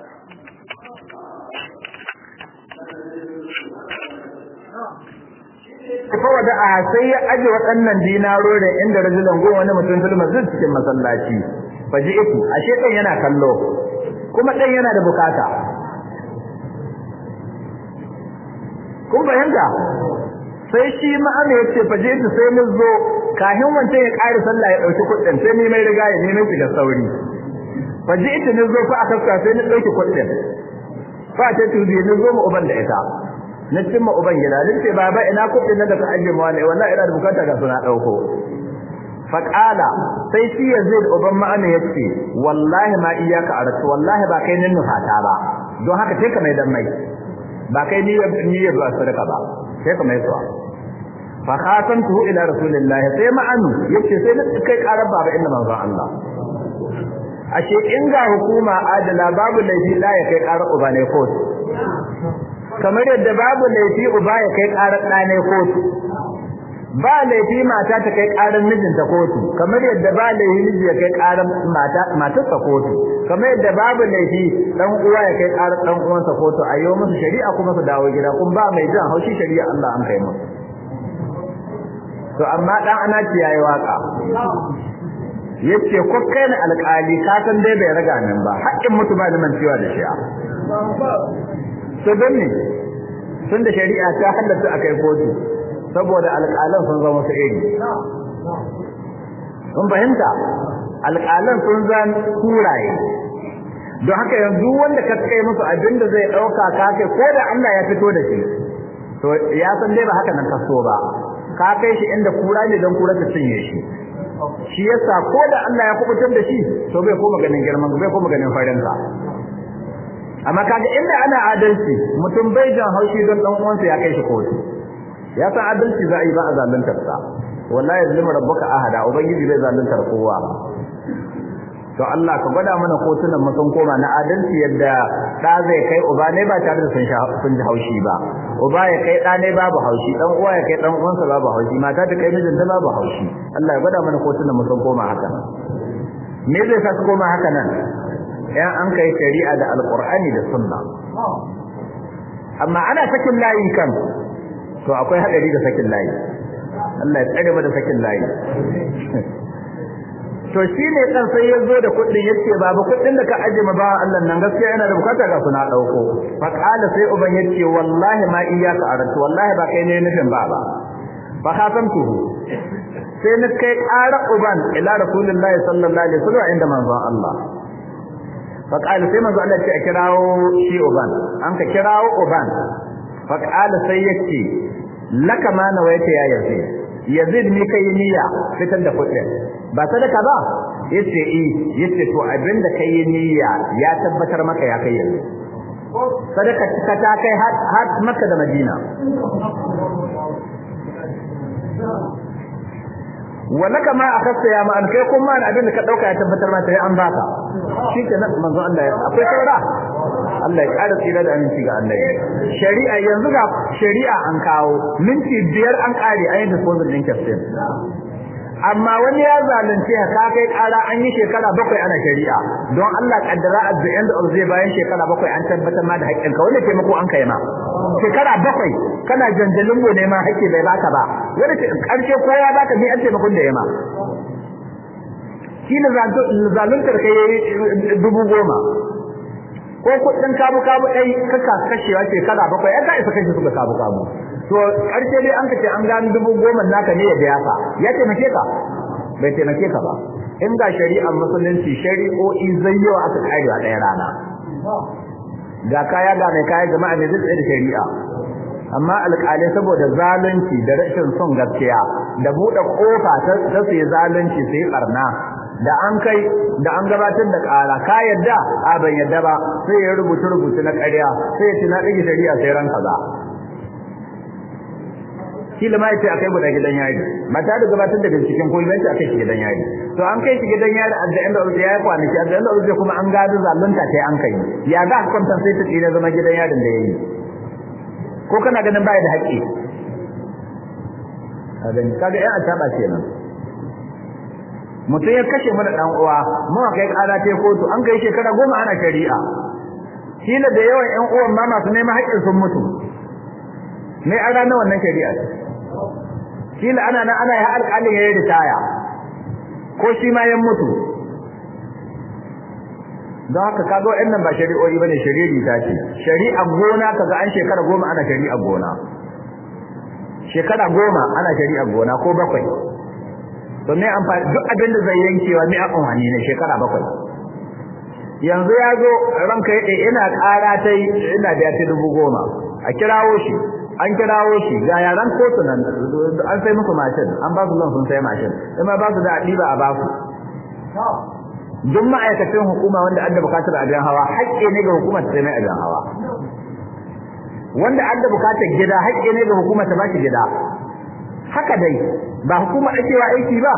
fa wada a sai ya aje waɗannan dinaro da inda rajulan go wani mutum fil masjid cikin masallaci faji iku ashe kan yana kallo kuma dan yana da bukata kun fahimta sai shi ma'ana yace faje iku sai mu zo kahin wancan ya ƙara sallah ya dauki kuɗin sai ni mai riga ya nemi shi da sauri faji iku ne zo fa aka sai ni dauki kuɗin fa ta tuzi ne zo mu uban da ita na cimma uban gida din ce baba ina kudin nan da ka aje mu wani wallahi ina da bukata ga suna dauko fa qala sai shi yazid uban ma'ana yace wallahi ma iyaka aratu wallahi ba kai nin nufata ba don haka sai ka mai dan mai ba kai ni ni ba sadaka ba sai ka mai suwa fa khatamtu ila rasulillahi sai ma'anu yace sai na kai karar baba inda manzon Allah ashe in ga hukuma adala babu laifi la ya kai karar uba ne kotu kamar yadda babu laifi uba ya kai karar ɗane kotu ba laifi mata ta kai karar mijinta kotu kamar yadda ba laifi miji ya kai karar mata matarsa kotu kamar yadda babu laifi dan uwa ya kai karar dan uwansa kotu a yau musu shari'a kuma su dawo gida kun ba mai jan haushi shari'a Allah an kai musu to amma dan ana ci yayi waka yace ko kai ne alƙali ka san dai bai raga nan ba haƙƙin mutu ba da mancewa da shi'a to don ne tun da shari'a ta halatta a kai kotu saboda alƙalan sun zama su iri kun fahimta alƙalan sun zan kuraye don haka yanzu wanda ka kai musu abin da zai ɗauka ka kai ko da Allah ya fito da shi to ya san dai ba haka nan ka so ba ka kai shi inda kura ne don kura ta cinye shi shi yasa ko da Allah ya kubutar da shi to bai koma ganin girman bai koma ganin farin sa amma kaga inda ana adalci mutum bai jan haushi don dan uwansa ya kai shi kotu ya san adalci za a yi ba a zaluntar sa wallahi yazlimu rabbuka ahada ubangiji bai zaluntar kowa to Allah ka gwada mana kotunan mu sun koma na adalci yadda da zai kai uba ne ba tare da sun sun ji haushi ba uba ya kai da ne babu haushi dan uwa ya kai dan uwansa babu haushi mata ta kai mijinta babu haushi Allah ya gwada mana kotunan mu sun koma haka me zai sa su koma haka nan yan an kai shari'a da alqur'ani da sunna amma ana sakin layi kan to akwai hadari da sakin layi Allah ya tsare mu da sakin layi to shine dan sai ya zo da kuɗin yace babu kuɗin da ka aje ma ba Allah nan gaskiya yana da bukata ga suna dauko fa qala sai uban yace wallahi ma iyyaka aratu wallahi ba kai ne nufin ba ba fa khatamtuhu sai na kai ƙara uban ila rasulullahi sallallahu alaihi wasallam inda manzon Allah fa qala sai manzon Allah ya kirawo shi uban an ka kirawo uban fa qala sai yace laka ma nawaita ya yazid yazid ni kai niyya fitar da kuɗin ba sadaka ba yace eh yace to abinda kai niyya ya tabbatar maka ya kai yanzu sadaka ka ta kai har Makka da Madina walaka ma akasta ya ma an kai kuma abinda ka dauka ya tabbatar maka ya an baka shikenan manzo Allah ya akwai saura Allah ya ƙara tsira da aminci ga Allah shari'a yanzu ga shari'a an kawo minti biyar an ƙare an yi disposal din kafin amma wani ya zalunce ka kai ƙara an yi shekara bakwai ana shari'a don Allah kaddara at the end of the bayan shekara bakwai an tabbatar ma da haƙƙinka wanda taimako an kai ma shekara bakwai kana janjalin mu ne ma haƙƙi bai baka ba wanda ƙarshe ko ya baka ni an taimakon da ya ma shi ne zaluntar kai dubu goma ko kudin kabu kabu dai kaka kashewa shekara bakwai ai ka isa kashe su ga kabu kabu to karshe dai an kace an gani dubu goma naka ne ya biya ka ya taimake ka bai taimake ka ba in ga shari'ar musulunci shari'o'i zayyawa aka kare a ɗaya rana ga kaya ga mai kaya jama'a ne zai da shari'a amma alƙalai saboda zalunci da rashin son gaskiya da buɗe ƙofa ta su yi zalunci su yi ɓarna da an kai da an gabatar da ƙara ka yadda a ban yadda ba sai ya rubuta rubutu na ƙarya sai ya ce na ɗage shari'a sai ran kaza kila ma yace akai guda gidan yari mata da gabatar da binciken ko yanci akai shi gidan yari to an kai shi gidan yari a da inda ya yi kwanaki a da inda kuma an gado zalunta sai an kai ya ga kwantan sai ta tsira zama gidan yarin da yayi ko kana ganin baya da haƙƙi kaga kaga ya taba kenan mutum ya kashe mana dan uwa mun kai kara ta kotu an kai shekara goma ana shari'a kila da yawan ƴan uwan ma masu neman haƙƙin sun mutu ne a ranar wannan shari'a kila ana nan ana yi alƙalin ya yi ritaya ko shi ma ya mutu don haka kaga wa'annan ba shari'o'i bane shari'i ta ce shari'a gona kaga an shekara goma ana shari'a gona shekara goma ana shari'a gona ko bakwai to me amfani duk abin da zai yankewa me amfani ne shekara bakwai yanzu ya zo ranka yade ina ƙara ta ina da ta dubu goma a kirawo shi an kirawo shi ga yaran kotu nan an sai musu mashin an ba su zan sun sai mashin kuma ba su da adiba a ba su duk ma'aikacin hukuma wanda an da bukatar abin hawa haƙƙi ne ga hukumar ta mai abin hawa wanda an da bukatar gida haƙƙi ne ga hukumar ta bashi gida haka dai ba hukuma ake wa aiki ba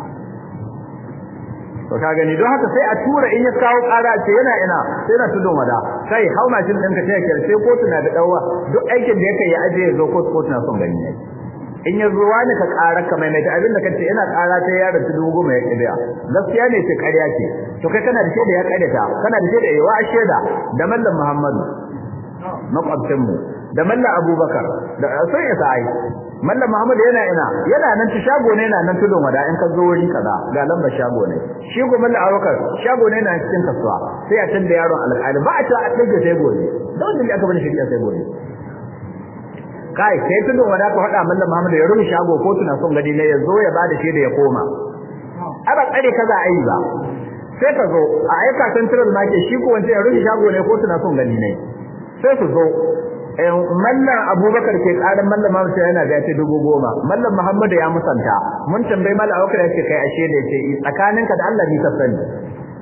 to ka gani don haka sai a tura in ya kawo ƙara ce yana ina sai na tudun wada kai hau mashin ɗinka sai ka sai kotu na da ɗauwa duk aikin da yake ya aje ya zo kotu kotu na son gani ne in ya zo wani ka ƙara ka mai mai abin da kace ina ƙara ta yaro ta dubu goma ya ƙidiya gaskiya ne ce ƙarya ce to kai kana da shaida ya ƙaryata kana da shaida yawa shaida da mallam Muhammadu makwabcin mu da mallam Abubakar da sai ya sai mallam Muhammad yana ina yana nan ta shago ne yana nan tudun wada in ka zo wuri kaza ga lambar shago ne shi ko mallam Abubakar shago ne yana cikin kasuwa sai a tanda yaron alƙali ba a ta a dage sai gobe don da aka bani shari'a sai gobe kai sai tudun wada ka faɗa mallam Muhammad ya rufe shago ko tuna son gadi ne ya zo ya bada shi da ya koma aba tsare kaza ayi ba sai ka zo a aika central market shi ko wanda ya rufe shago ne ko tuna son gadi ne sai su zo mallan abubakar ke karin mallan Muhammad yana da yace dubu goma mallan Muhammad ya musanta mun tambayi mallan abubakar yace kai ashe da yace tsakaninka da Allah ni ka sani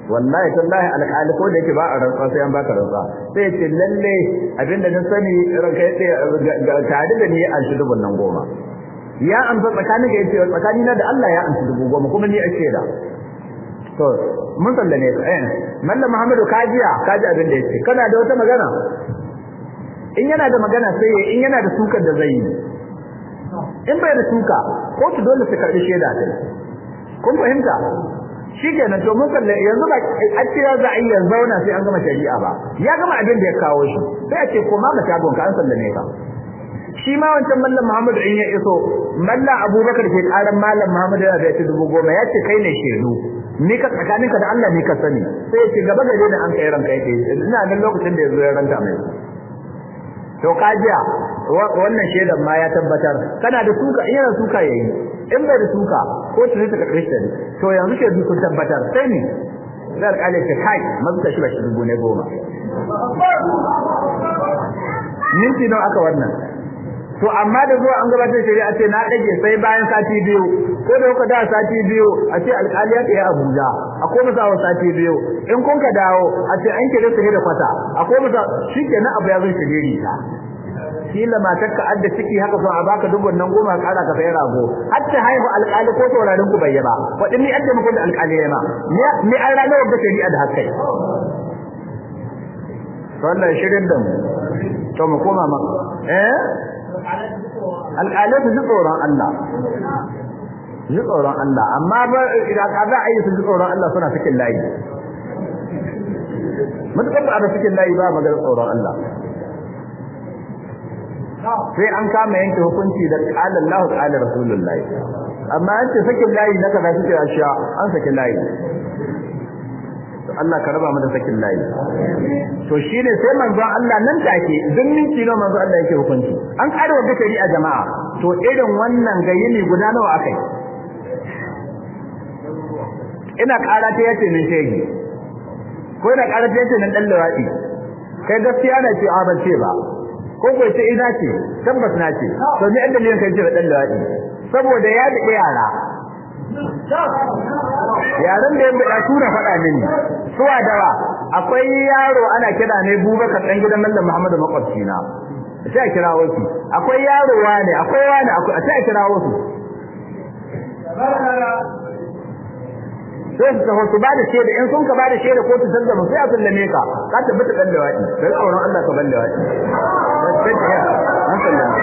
wallahi tallahi alƙali ko da yake ba a rantsa sai an baka rantsa sai ya ce lalle abinda na sani ranka ya tare da ni an shi dubun nan goma ya amsa tsakanin ga yace tsakani na da Allah ya amsa dubu goma kuma ni ake da to mun sallame ka eh mallam Muhammadu kajiya kaji abin da yake kana da wata magana in yana da magana sai in yana da sukar da zai yi in bai da suka kotu dole su karbi shaida ta kun fahimta shikenan to mun kalle yanzu ba a cewa za a yi yanzu zauna sai an gama shari'a ba ya gama abin da ya kawo shi sai a ce ko ma shagon ka an sallame ka shi ma wancan mallam Muhammad in ya iso mallam Abubakar ke karan mallam Muhammad yana da dubu goma ya ce kai ne shedu ni ka tsakaninka da Allah ni ka sani sai ya ce gaba gare da an kai ranka yake ina nan lokacin da yazo ya ranta mai to kajiya wannan shedan ma ya tabbatar kana da suka in yana suka yayi in bai da suka ko ta ta karbe shi to yanzu shedu sun tabbatar sai ne zai alƙali ce kai mazuka shi ba shi dubu ne goma minti nawa aka wannan to amma da zuwa an gabatar shari'a ce na dage sai bayan sati biyu ko da kuka da sati biyu a ce alƙali ya tsaye Abuja a koma sa sati biyu in kun ka dawo a ce an kire su da kwata a koma sa shikenan abu ya zo shiriri ta kila matar ka adda ciki haka so a baka dubun nan goma kara ka sai rago hatta haihu alƙali ko saurarin ku bai ba wadin ni adda muku da alƙali ya ma ni an rana wadda shari'a da hakai wannan shirin da mu to mu koma maka eh alƙalai su ji tsoron Allah ji tsoron Allah amma ba idan ka za a yi su ji tsoron Allah suna cikin layi mutukar ba a cikin layi ba magana tsoron Allah sai an kama yanke hukunci da qala Allah qala Rasulullahi amma an ce sakin layi na kaza suke ashiya an sakin layi Allah ka raba mu da sakin layi to shine sai manzon Allah nan take duk minti nawa manzon Allah yake hukunci an kare wa shari'a jama'a to irin wannan gayyini guda nawa akai ina kara ta yace min shege ko ina kara ta yace nan dan lawadi kai gaskiya na ce a ban ce ba ko ko ce ina ce tabbas na ce to ni an dalilin kai ce dan lawadi saboda ya da yara yaran da ya bada tura faɗa mini suwa dawa akwai yaro ana kira ne Bubakar dan gidan Mallam Muhammadu makwabci na sai a kira wasu akwai yaro wane akwai wane akwai sai a kira wasu sai su taho su bada shaida in sun ka bada shaida ko su sallama sai a sallame ka ka tabbata dan da wadi dan tsoron Allah ka balle wadi sai ta ya an sallama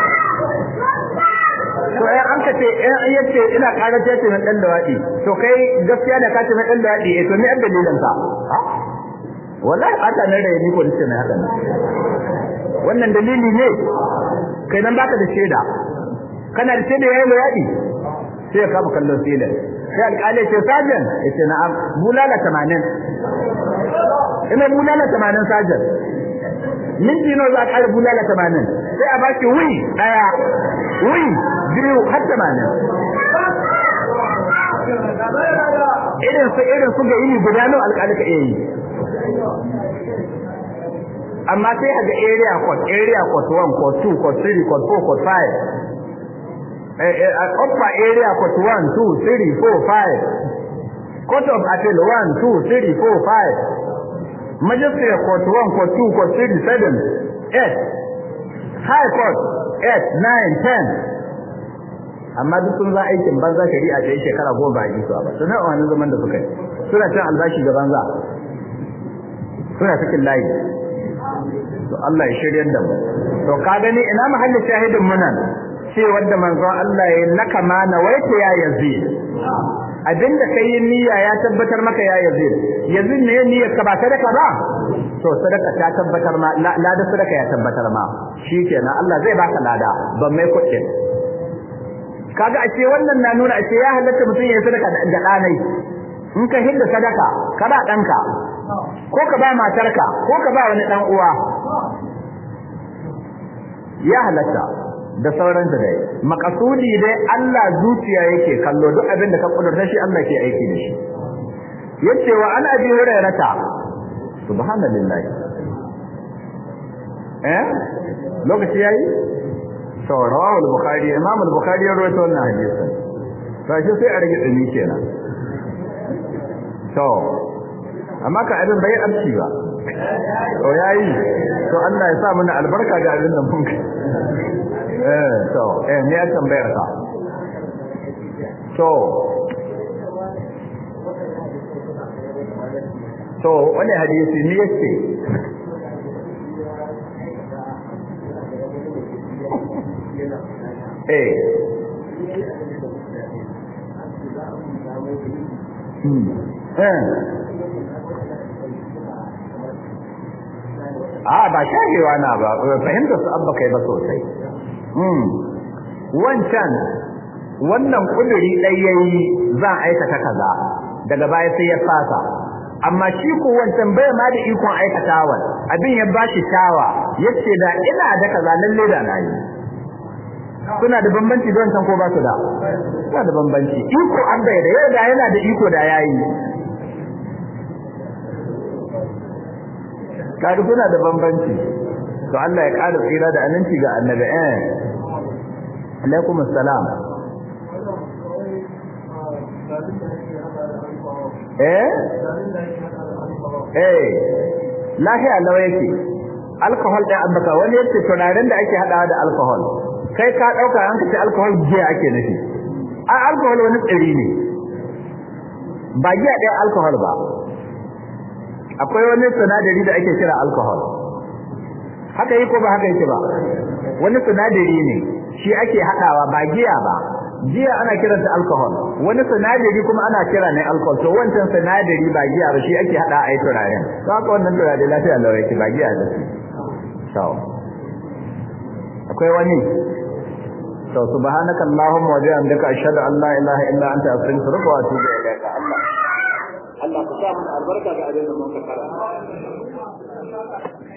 to ai an ka ce in yace ina karar ce ce dan da wadi to kai gaskiya da ka ce dan da wadi eh to me an dalilan ka wallahi ata nan rai ni ko dace na haka wannan dalili ne kai nan baka da shaida kana da shaida yayin da wadi sai ka kama kallon shaida sai alƙali ce sajan yace na'am bulala 80 ina bulala 80 sajan minti nawa za ka bulala 80 sai a baki wi daya wi biyu har 80 irin su irin su ga yini guda nawa alƙali ka iya yi amma sai a ga area code area code 1 code 2 code 3 code 4 code 5 upper area court 1 2 3 4 5 court of appeal 1 2 3 4 5 magistrate court 1 court 2 court 3 7 8 high court 8 9 10 amma duk sun za aikin banza shari'a ta yi shekara goma ba a yi su ba suna wani zaman da suka yi suna cin albashi ga banza suna cikin layi to Allah ya shiryar da mu to ka gani ina mahallin shahidin mu nan ce wanda manzon Allah ya laka ma nawaita ya yazid abinda kai yin niyya ya tabbatar maka ya yazid yazid ne niyyar ka ba sadaka ba to sadaka ta tabbatar ma lada sadaka ya tabbatar ma shikenan Allah zai baka lada ban mai kuɗin kaga a ce wannan na nuna a ce ya halatta mutum ya yi sadaka da ɗanai in ka hidda sadaka ka ba ɗanka ko ka ba matarka ko ka ba wani ɗan uwa ya halatta da sauran da dai makasudi dai Allah zuciya yake kallo duk abin da ka kudurta shi Allah ke aiki da shi yace wa an abi hurairata subhanallahi eh lokaci yayi to rawahu al-bukhari imam al-bukhari ya rawaito wannan hadisi sai sai a rage dumi kenan to amma ka abin bai amci ba to yayi to Allah ya sa mana albarka ga abin nan mun eh to eh me ya tambayar ka to to wani hadisi ne yace eh hmm eh a ba shahewa na ba fahimtar su abba kai ba sosai hmm wancan wannan kuduri ɗai yayi za a aikata kaza daga baya sai ya fasa amma shi ko wancan bai ma da ikon aikatawan abin ya bashi shawa yace da ina da kaza lalle da nayi suna da bambanci don san ko ba su da suna da bambanci iko an bai da yau da yana da iko da yayi kaga suna da bambanci to Allah ya ƙara tsira da aminci ga annabi eh alaikum assalam eh eh lahiya lawa yake alcohol da abbaka wani yace turaren da ake hadawa da alcohol kai ka dauka an kace alcohol giya ake nufi a alcohol wani tsiri ne ba giya ɗaya alcohol ba akwai wani sinadari da ake kira alcohol haka yi ko ba haka yake ba wani sinadari ne shi ake hadawa ba giya ba giya ana kiranta alcohol wani sinadari kuma ana kira ne alcohol to wancan sinadari ba giya ba shi ake hada a yi turaren to haka wannan turare lafiya lawa yake ba giya da to akwai wani to subhanaka allahumma wa bihamdika ashhadu an la ilaha illa anta astaghfiruka wa atubu ilayka allah Allah ka sa mu albarka ga abin da mun ka karanta